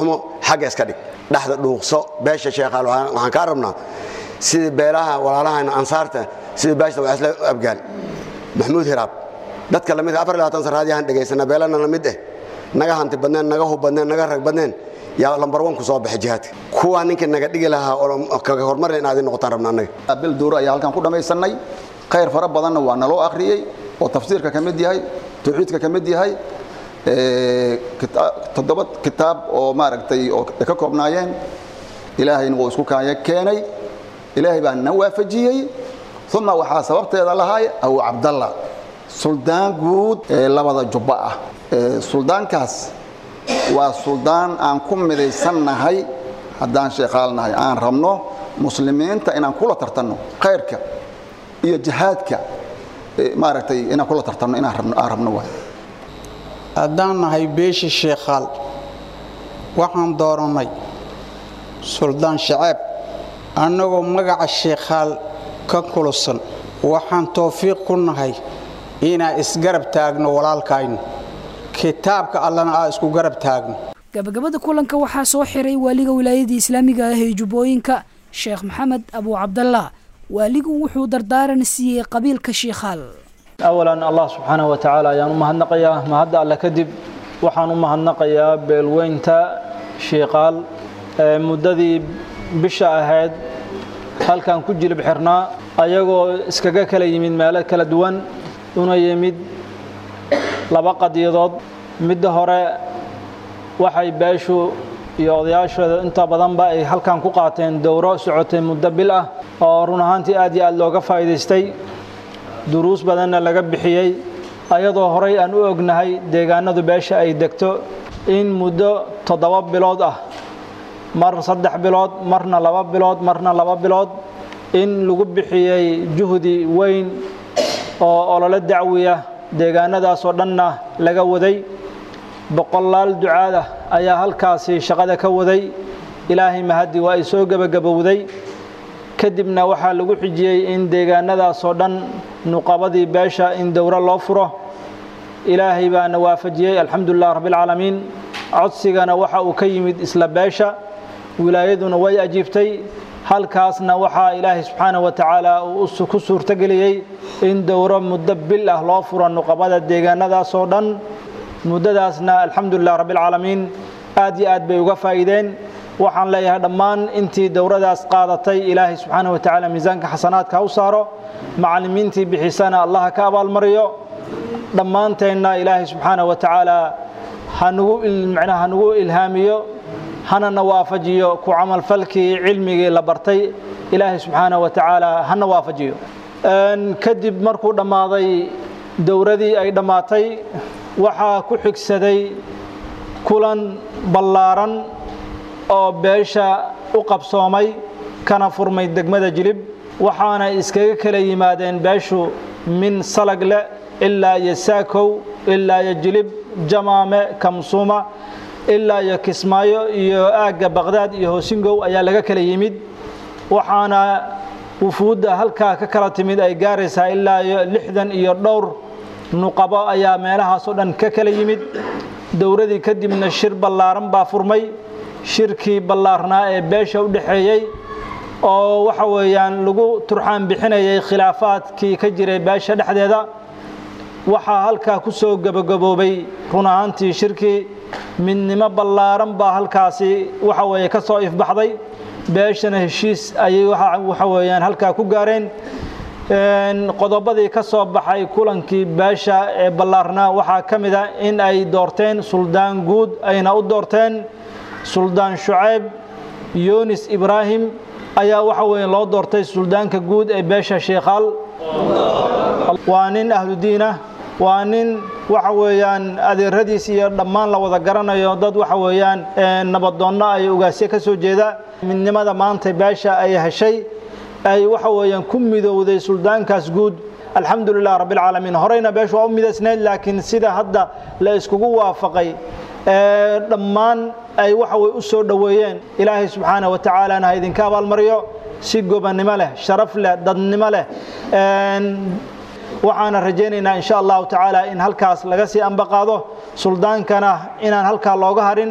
xagga iska dhig dhexda dhuuqso beesha sheekhaal waxaan kaa rabnaa sidii beelaha walaalahana ansaarta sidii beeshta waa isla abgaal maxamuud hiraab dadka lamid afar iyo labaatan saraadiyaan dhegaysana beelana la mid eh naga hanti badneen naga hub badneen naga rag badneen yaa lambar wan ku soo baxay jihaadka kuwaa ninka naga dhigi lahaa oo kaga hormarna inaad i noqotaan rabna annaga bil duuro ayaa halkan ku dhammaysannay khayr fara badanna waa naloo akhriyey oo tafsiirka ka mid yahay tawxiidka ka mid yahay toddoba kitaab oo maaragtay oo ka koobnaayeen ilaahayna wuu isku kaaya keenay ilaahay baa na waafajiyey uma waxaa sababteeda lahaay abu cabdalla suldaan guud ee labada jubba ah suldaankaas waa suldaan aan ku midaysannahay haddaan sheekaalnahay aan rabno muslimiinta inaan kula tartanno khayrka iyo jihaadka maaragtay inaan kula tartanno inaan rabno waay haddaan nahay beesha sheekhaal waxaan doorannay suldaan shacaab annagoo magaca sheekhaal ka kulusan waxaan towfiiq ku nahay inaan isgarab taagno walaalkaynu kitaabka allana aa isku garab taagno gabagabada kulanka waxaa soo xiray waaliga wilaayadii islaamiga ah ee jubbooyinka sheekh maxamed abu cabdallah waaligu wuxuu dardaaran siiyey qabiilka shiikhaal awalan allah subxaanah wa tacaala ayaan u mahadnaqayaa mahadda alle kadib waxaan u mahadnaqayaa beelweynta shiikaal ee muddadii bisha ahayd halkan ku jilib xirnaa ayagoo iskaga kala yimid meelo kala duwan una yimid laba qadiyadood midda hore waxay beeshu iyo odayaashooda inta badanba ay halkan ku qaateen dowro socotay muddo bil ah oo run ahaantii aad iyo aad looga faa'iidaystay duruus badanna laga bixiyey ayadoo horay aan u ognahay deegaanadu beesha ay degto in muddo toddoba bilood ah mar saddex bilood marna laba bilood marna laba bilood in lagu bixiyey juhdi weyn oo ololo dacwiya deegaanadaasoo dhanna laga waday boqolaal ducaada ayaa halkaasi shaqada ka waday ilaahay mahaddi waa ay soo gebagabowday kadibna waxaa lagu xijiyey in deegaanadaasoo dhan nuqabadii beesha in dowro loo furo ilaahay baana waafajiyey alxamdulilah rabbialcaalamiin codsigana waxa uu ka yimid isla beesha wilaayaduna way ajiibtay halkaasna waxaa ilaahay subxaanah wa tacaala uu ku suurtogeliyey in dowro muddo bil ah loo furo nuqabada deegaanadaasoo dhan muddadaasna alxamdulilah rabbialcaalamiin aad iyo aad bay uga faa'iideen waxaan leeyahay dhammaan intii dowradaas qaadatay ilaahay subxaanah wa tacaala miisaanka xasanaadka ha u saaro macallimiintii bixisana allah ka abaalmariyo dhammaanteenna ilaahay subxaanah wa tacaala hanugu macnaha hanugu ilhaamiyo hanana waafajiyo ku camalfalkii cilmigii la bartay ilaahay subxaanah wa tacaala hana waafajiyo kadib markuu dhammaaday dowradii ay dhammaatay waxaa ku xigsaday kulan ballaaran oo beesha u qabsoomay kana furmay degmada jilib waxaana iskaga kala yimaadeen beeshu min salagle ilaa iyo saakow ilaa iyo jilib jamaame kamsuuma ilaa iyo kismaayo iyo aagga baqhdaad iyo hoosingow ayaa laga kala yimid waxaana wufuudda halkaa ka kala timid ay gaaraysaa ilaa iyo lixdan iyo dhowr nuqabo ayaa meelahaasoo dhan ka kala yimid dowradii kadibna shir ballaaran baa furmay shirkii ballaarnaa ee beesha u dhexeeyey oo waxa weeyaan lagu turxaan bixinayay khilaafaadkii ka jiray beesha dhexdeeda waxaa halkaa ku soo gebagaboobay run ahaantii shirkii midnimo ballaaran baa halkaasi waxa weeye ka soo ifbaxday beeshana heshiis ayay waxa weeyaan halkaa ku gaareen qodobadii ka soo baxay kulankii beesha ee ballaarnaa waxaa ka mid a in ay doorteen suldaan guud ayna u doorteen suldaan shucayb yunis ibraahim ayaa waxa weeye loo doortay suldaanka guud ee beesha sheekhaal waa nin ahludiinah waa nin waxa weeyaan adeeradiis iyo dhammaan la wada garanayo dad waxa weeyaan nabadoonno ay ugaasyo ka soo jeeda midnimada maanta beesha ay heshay ay waxa weeyaan ku midowday suldaankaas guud alxamdulilah rabbilcaalamiin horeyna beeshu waa u midaysnayd laakiin sida hadda la iskugu waafaqay dhammaan ay waxa way u soo dhoweeyeen ilaahay subxaanah wa tacaalana ha idinka abaalmariyo si gobannimo leh sharaf leh dadnimo leh waxaana rajaynaynaa insha allahu tacaala in halkaas laga sii ambaqaado suldaankana inaan halkaa looga harin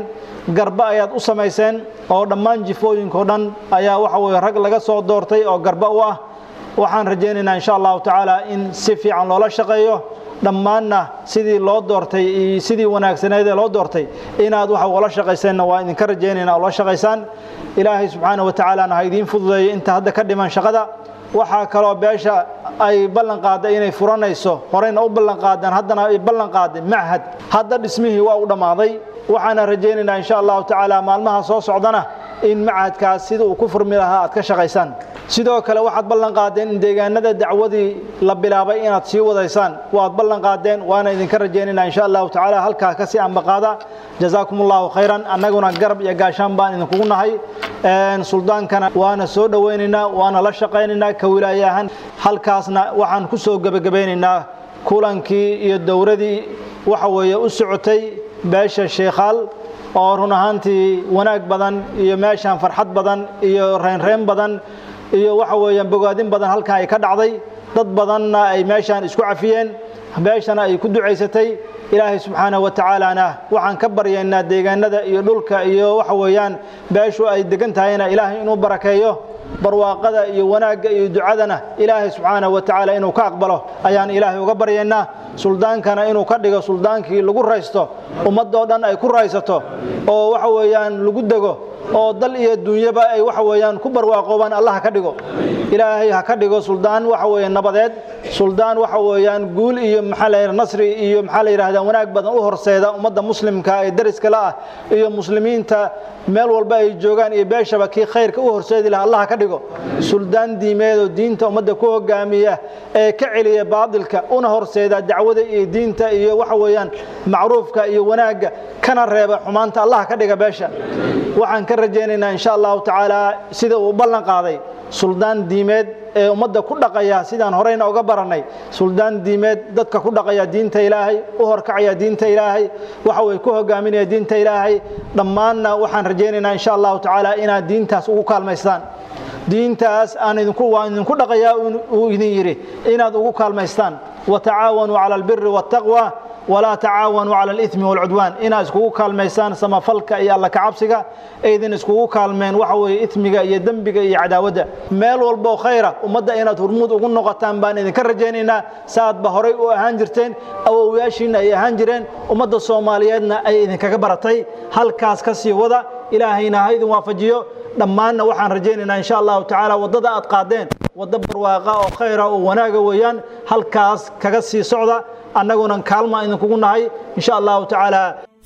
garba ayaad u samayseen oo dhammaan jifooyinka o dhan ayaa waxa weye rag laga soo doortay oo garba u ah waxaan rajaynaynaa insha allahu tacaala in si fiican loola shaqeeyo dhammaanna sidii loo doortay iyo sidii wanaagsaneed ee loo doortay inaad waxa ula shaqayseenna waa idinka rajaynayna ula shaqaysaan ilaahay subxaana wa tacaalana ha idiin fududeeyo inta hadda ka dhiman shaqada waxaa kaloo beesha ay ballan qaadday inay furanayso horeyna u ballan qaadeen haddana ay ballan qaadeen machad hadda dhismihii waa u dhammaaday waxaana rajaynaynaa insha allahu tacaala maalmaha soo socdana in machadkaas sida uu ku furmi lahaa aad ka shaqaysaan sidoo kale waxaad ballan qaadeen in deegaanada dacwadii la bilaabay inaad sii wadaysaan waad ballan qaadeen waana idinka rajaynaynaa insha allahu tacaala halkaa kasii ambaqaada jazaakum allahu khayran annaguna garab iyo gaashaan baan idinkugu nahay suldaankana waana soo dhowaynaynaa waana la shaqaynaynaa ka wilaaye ahaan halkaasna waxaan ku soo gebagabaynaynaa kulankii iyo dowradii waxa weeye u socotay beesha sheekhaal oo run ahaantii wanaag badan iyo meeshaan farxad badan iyo reynreyn badan iyo waxa weeyaan bogaadin badan halkan ay ka dhacday dad badanna ay meeshaan isku cafiyeen beeshana ay ku ducaysatay ilaahay subxaanahu wa tacaalana waxaan ka baryaynaa deegaanada iyo dhulka iyo waxa weeyaan beeshu ay degan tahayna ilaahay inuu barakeeyo barwaaqada iyo wanaagga iyo ducadana ilaahay subxaanahu wa tacaala inuu ka aqbalo ayaan ilaahay uga baryaynaa suldaankana inuu ka dhigo suldaankii lagu raysto ummadoo dhan ay ku raysato oo waxa weeyaan lagu dego oo dal iyo dunyaba ay waxa weeyaan ku barwaaqoobaan allah ha ka dhigo ilaahay ha ka dhigo suldaan waxa weeye nabadeed suldaan waxa weeyaan guul iyo maxaa la yidhaha nasri iyo maxaa la yidhahdaa wanaag badan u horseeda ummadda muslimka ee dariska la ah iyo muslimiinta meel walba ay joogaan iyo beeshaba kii khayrka u horseedi laha allah ha ka dhigo suldaan diimeed oo diinta ummadda ku hogaamiya ee ka celiya baadilka una horseeda dacwada iyo diinta iyo waxa weeyaan macruufka iyo wanaagga kana reeba xumaanta allah ka dhiga beesha waxaan ka rajaynaynaa insha allahu tacaala sida uu ballan qaaday suldaan diimeed ee ummadda ku dhaqaya sidaan horeyna uga barannay suldaan diimeed dadka ku dhaqaya diinta ilaahay u horkacaya diinta ilaahay waxa way ku hogaaminaya diinta ilaahay dhammaanna waxaan rajaynaynaa insha allahu tacaala inaad diintaas ugu kaalmaystaan diintaas aan idinku waan idinku dhaqayaa uu idin yidhi inaad ugu kaalmaystaan watacaawanuu cala albiri waataqwa walaa tacaawanuu cala alithmi waalcudwaan inaad iskugu kaalmaysaan samafalka iyo alla kacabsiga aydin iskugu kaalmeen waxa weeye ithmiga iyo dembiga iyo cadaawadda meel walboo khayra ummadda inaad hurmuud ugu noqotaan baan idinka rajaynaynaa saadba horay u ahaan jirteen awowyaashiinna ay ahaan jireen ummadda soomaaliyeedna ay idinkaga baratay halkaas ka sii wada ilaahayna ha idin waafajiyo dhammaanna waxaan rajaynaynaa insha allahu tacaala waddada aad qaadeen waddo barwaaqa oo khayra oo wanaaga weeyaan halkaas kaga sii socda annaguna kaalma idinkugu nahay insha allahu tacaala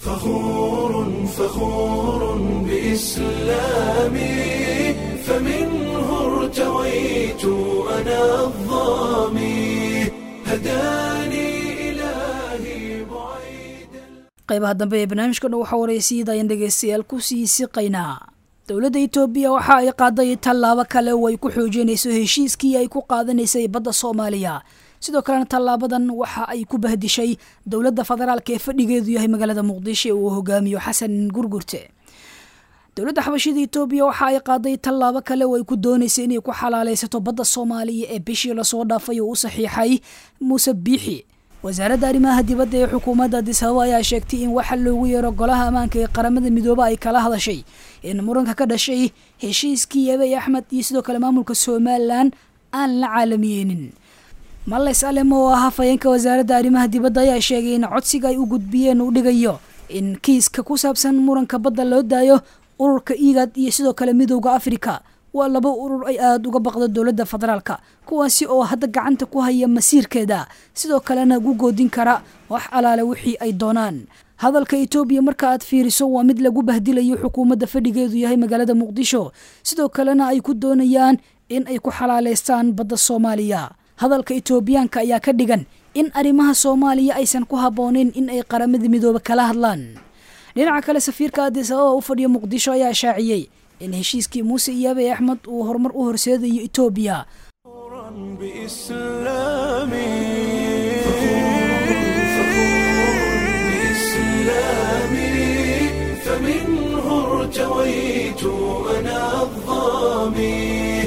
فخور فخور بإسلامي فمنه ارتويت أنا الظامي هداني إلهي qaybaha dambe ee barnaamijkana waxaa waraysiidayaan dhegaystayaal ku sii siqaynaa dowladda itoobiya waxa ay qaaday tallaabo kale oo ay ku xoojinayso heshiiskii ay ku qaadanaysay badda soomaaliya sidoo kalena tallaabadan waxa ay ku bahdishay dowladda federaalk ee fadhigeedu yahay magaalada muqdisho ee uu hogaamiyo xasan gurgurte dowladda xabashida itoobiya waxa ay qaaday tallaabo kale oo ay ku doonaysay inay ku xalaalaysato badda soomaaliya ee bishii lasoo dhaafay oo u saxiixay muuse biixi wasaaradda arrimaha dibadda ee xukuumadda adis ababa ayaa sheegtay in waxa loogu yeero golaha ammaanka ee qaramada midoobe ay kala hadashay in muranka ka dhashay heshiiskii abey axmed iyo sidoo kale maamulka somalilan aan la caalamiyeenin males alem oo ah hafayeenka wasaaradda arrimaha dibadda ayaa sheegay in codsiga ay u gudbiyeen uu dhigayo in kiiska ku saabsan muranka badda loo daayo ururka igad iyo sidoo kale midowda afrika waa laba urur ay aada uga baqdo dowladda federaalka kuwaasi oo hadda gacanta ku haya masiirkeeda sidoo kalena gu goodin kara wax alaale wixii ay doonaan hadalka etoobiya marka aad fiiriso waa mid lagu bahdilayo xukuumadda fadhigeedu yahay magaalada muqdisho sidoo kalena ay ku doonayaan in ay ku xalaaleystaan badda soomaaliya hadalka etoobiyaanka ayaa ka dhigan in arrimaha soomaaliya aysan ku habbooneyn in ay qaramada midoobe kala hadlaan dhinaca kale safiirka adis ababa u fadhiya muqdisho ayaa shaaciyey in heshiiskii muuse iyo abey axmed uu horumar u horseedayo etoobiya فمنه ارتويت أنا الظامي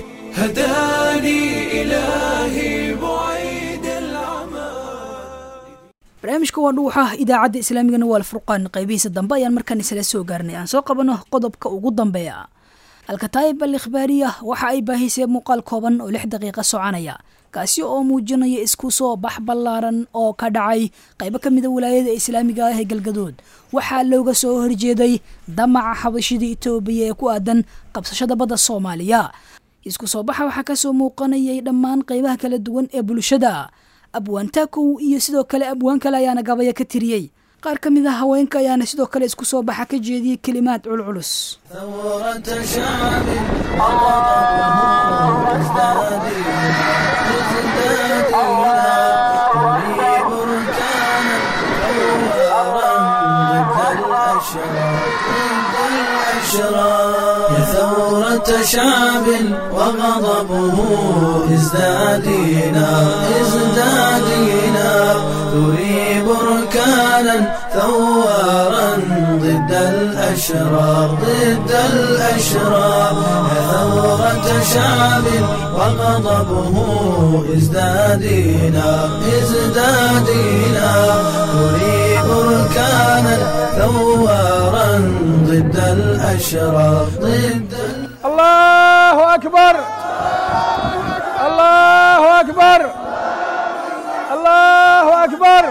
هداني إلهي بعيد العمى barnaamijka waa dhuuxa idaacadda islaamigana waa alfurqaan qaybihiisa dambe ayaan markaan isla soo gaarnay aan soo qabano qodobka ugu dambeeya alkataayib al ikhbaariya waxa ay baahisay muuqaal kooban oo lix daqiiqa soconaya kaasi oo muujinaya isku soo bax ballaaran oo ka dhacay qaybo ka mida walaayada islaamiga ah ee galgadood waxaa looga soo horjeeday damaca xabashida itoobiya ee ku aadan qabsashada badda soomaaliya isku soo baxa waxaa kasoo muuqanayay dhammaan qaybaha kala duwan ee bulshada abwaan taakow iyo sidoo kale abwaan kale ayaana gabaya ka tiriyey qaar ka mid a haweenka ayaana sidoo kale isku soo baxa ka jeediyey kelimaad culculus يا ثورة شعب وغضبه ازدادينا ازدادينا تري بركانا ثوارا ضد الأشرار ضد الأشرار يا ثورة شعب وغضبه ازدادينا ازدادينا تري بركانا ثوارا ضد الأشرار ضد الله أكبر الله أكبر الله أكبر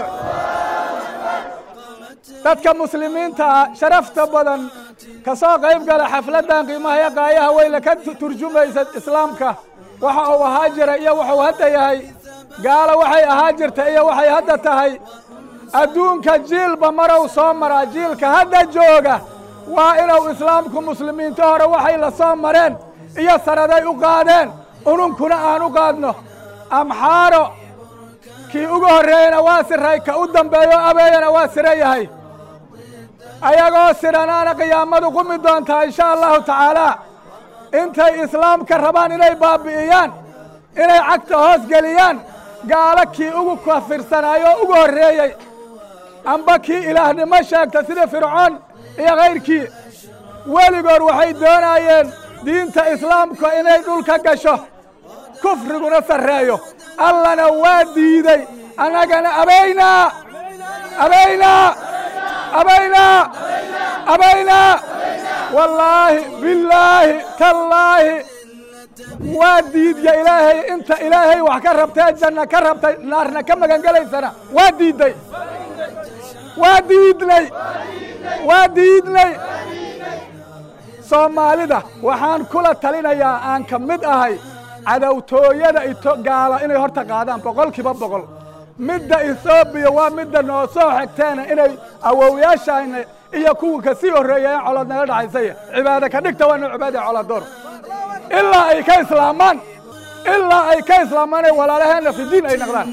dadka muslimiinta sharafta badan ka soo qayb gala xafladdan qiimaha iyo qaayaha weyla ka turjumaysa islaamka waxa uu ahaa jira iyo wuxuu hadda yahay gaalo waxay ahaa jirta iyo waxay hadda tahay adduunka jiilba marow soo maraa jiilka hadda jooga waa inuu islaamku muslimiinta hore waxay la soo mareen iyo sanaday u qaadeen ununkuna aan u qaadno amxaaro kii ugu horreeyena waa siray ka u dambeeyo abeeyana waa sira yahay ayagoo sidhanaana qiyaamadu qumi doontaa insha allahu tacaalaa intay islaamka rabaan inay baabbi'iyaan inay cagta hoos geliyaan gaalo kii ugu kafirsanaayo oo ugu horreeyey amba kii ilaahnimo sheegta sida fircoon iyo kayrkii weligood waxay doonaayeen diinta islaamka inay dhulka gasho kufriguna sarreeyo allana waa diidey annagana abaynaa abaynaa abaynaa abaynaa wallaahi billaahi tallaahi waa diidya ilaahay inta ilaahay wax ka rabtee janna ka rabtay naarna ka magangelaysana waa diidday waa diidnay waa diidnay soomaalida waxaan kula talinayaa aan ka mid ahay cadowtooyada ito gaala inay horta qaadaan boqolkiiba boqol midda ethoobiya waa midda noo soo xigteena inay awowyaashayna iyo kuwa ka sii horreeyeen colood naga dhaxaysaya cibaado ka dhigta waa noo cibaada coladoor ilaa ay ka islaamaan ilaa ay ka islaamaan ee walaalaheenna fidiin ay noqdaan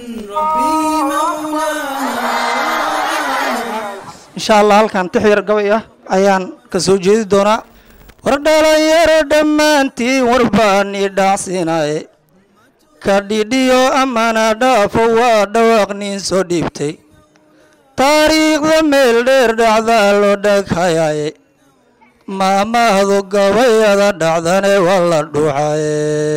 insha allah halkan tix yar gabay ah ayaan ka soo jeedi doonaa war dhalinyaro dhammaantiin warbaan ii dhaacsiinaye ka dhidhiyo amana dhaafo waa dhawaaq nin soo dhiibtay taariikhda meel dheer dhacdaa loo dhaghayaye maamahdu gabayada dhacdane waa la dhuucaye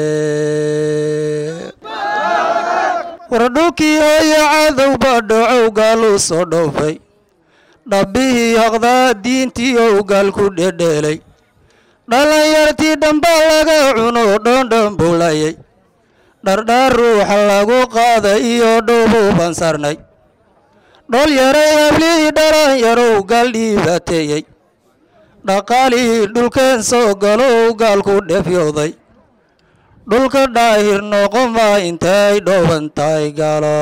war dhulkii hooyo cadowba dhacow gaaluu soo dhoofay dhabbihii haqdaa diintii ou gaal ku dhedheelay dhallinyartii dhambaa laga cuno dhoondhon buulayay dhardhaar ruuxa lagu qaaday iyo dhowbuu bansarnay dhol yaray hablihii dhalanyarow gaal dhiibaateeyey dhaqaalihii dhulkeen soo galow gaalku dhefyooday dhulka dhaahir noqoma intay dhooban tahay gaalo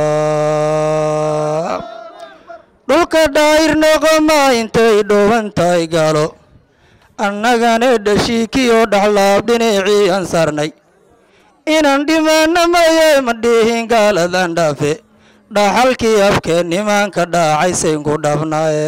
dhulka dhaahir noqoma intay dhooban tahay gaalo annagana dhashiikiyo dhaxlaab dhinacii aan saarnay inaan dhimaana maye ma dhihin gaaladan dhaafe dhaxalkii abkeen nimaanka dhaacaysayinku dhabnaaye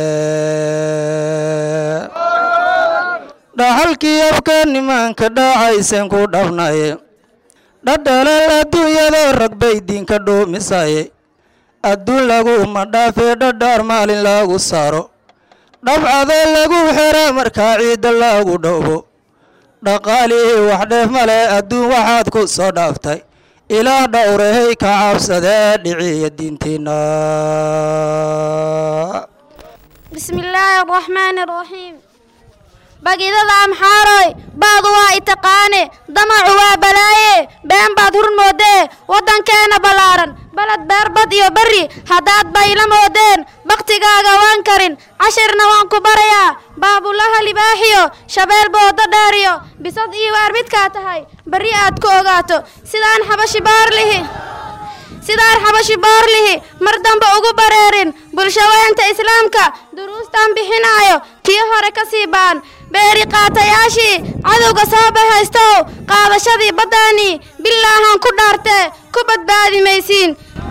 dhaxalkii abkeen nimaanka dhaacaysaynku dhabnaaye dhadhalal adduunyadoo rag bay diinka dhoomisaye adduun laguma dhaafee dhadhaar maalin lagu saaro dhabcada lagu xera markaa ciidda lagu dhowbo dhaqaalihii wax dheef male adduun waxaad ku soo dhaaftay ilaa dhowrahay ka cabsadee dhiciya diintiinna بسم الله الرحمن الرحيم bagidada amxaaroy baadu waa itaqaane damacu waa balaaye been baad hur moodee waddankeena ballaaran baled beerbad iyo berri haddaad bayla moodeen bakhtigaaga waan karin cashirna waan ku barayaa baabulaha libaaxiyo shabeel boodo dheeriyo bisad iyo waar midkaa tahay berri aad ku ogaato sidaan xabashi baarlihi sidaan xabashi boorlihi mar dambe ugu bareerin bulshaweynta islaamka duruustan bixinaayo kii hore ka sii baan beeri qaatayaashii cadowga soo bahaystow qaadashadii baddaanii bilaahan ku dhaartee ku badbaadi maysiin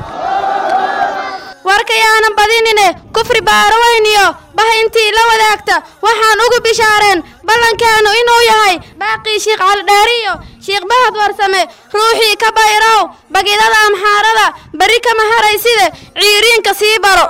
warkayaanan badinine kufri baaroweyniyo bah intii la wadaagta waxaan ugu bishaareen ballankeennu inuu yahay baaqii shiikh caldheeriyo shiikh bahad warsame ruuxii ka bayrow bagidada amxaarada berri kama harayside ciiriinka sii baro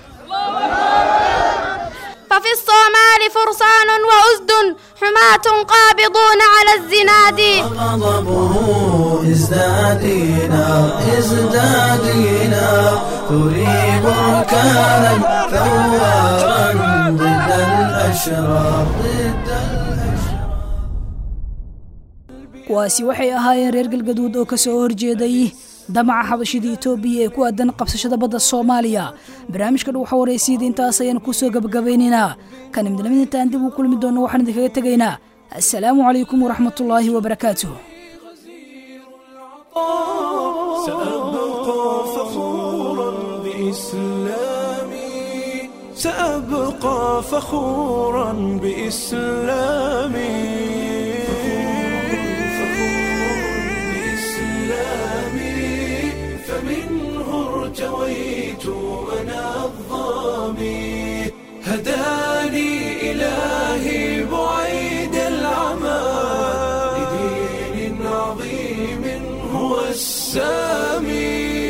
ففي الصومال فرسان وأسد حماة قابضون على الزناد غضبه ازدادينا ازدادينا تريب ركانا ثوارا ضد الأشرار ضد kuwaasi waxay ahaayeen reer galgaduud oo ka soo horjeeday damaca xabashida etoobiya ee ku aadan qabsashada badda soomaaliya barnaamijka dhuuxa waraysiida intaas ayaan ku soo gabagabaynaynaa kan imdalamintaan dib u kulmi doonno waxaan idinkaga tegaynaa assalaamu calaykum waraxmatullaahi wabarakaatuh سأبقى فخورا بإسلامي سأبقى فخورا بإسلامي بإسلامي فمنه ارتويت أنا الظامي هداني إلهي بعيد العمى لدين عظيم هو السامي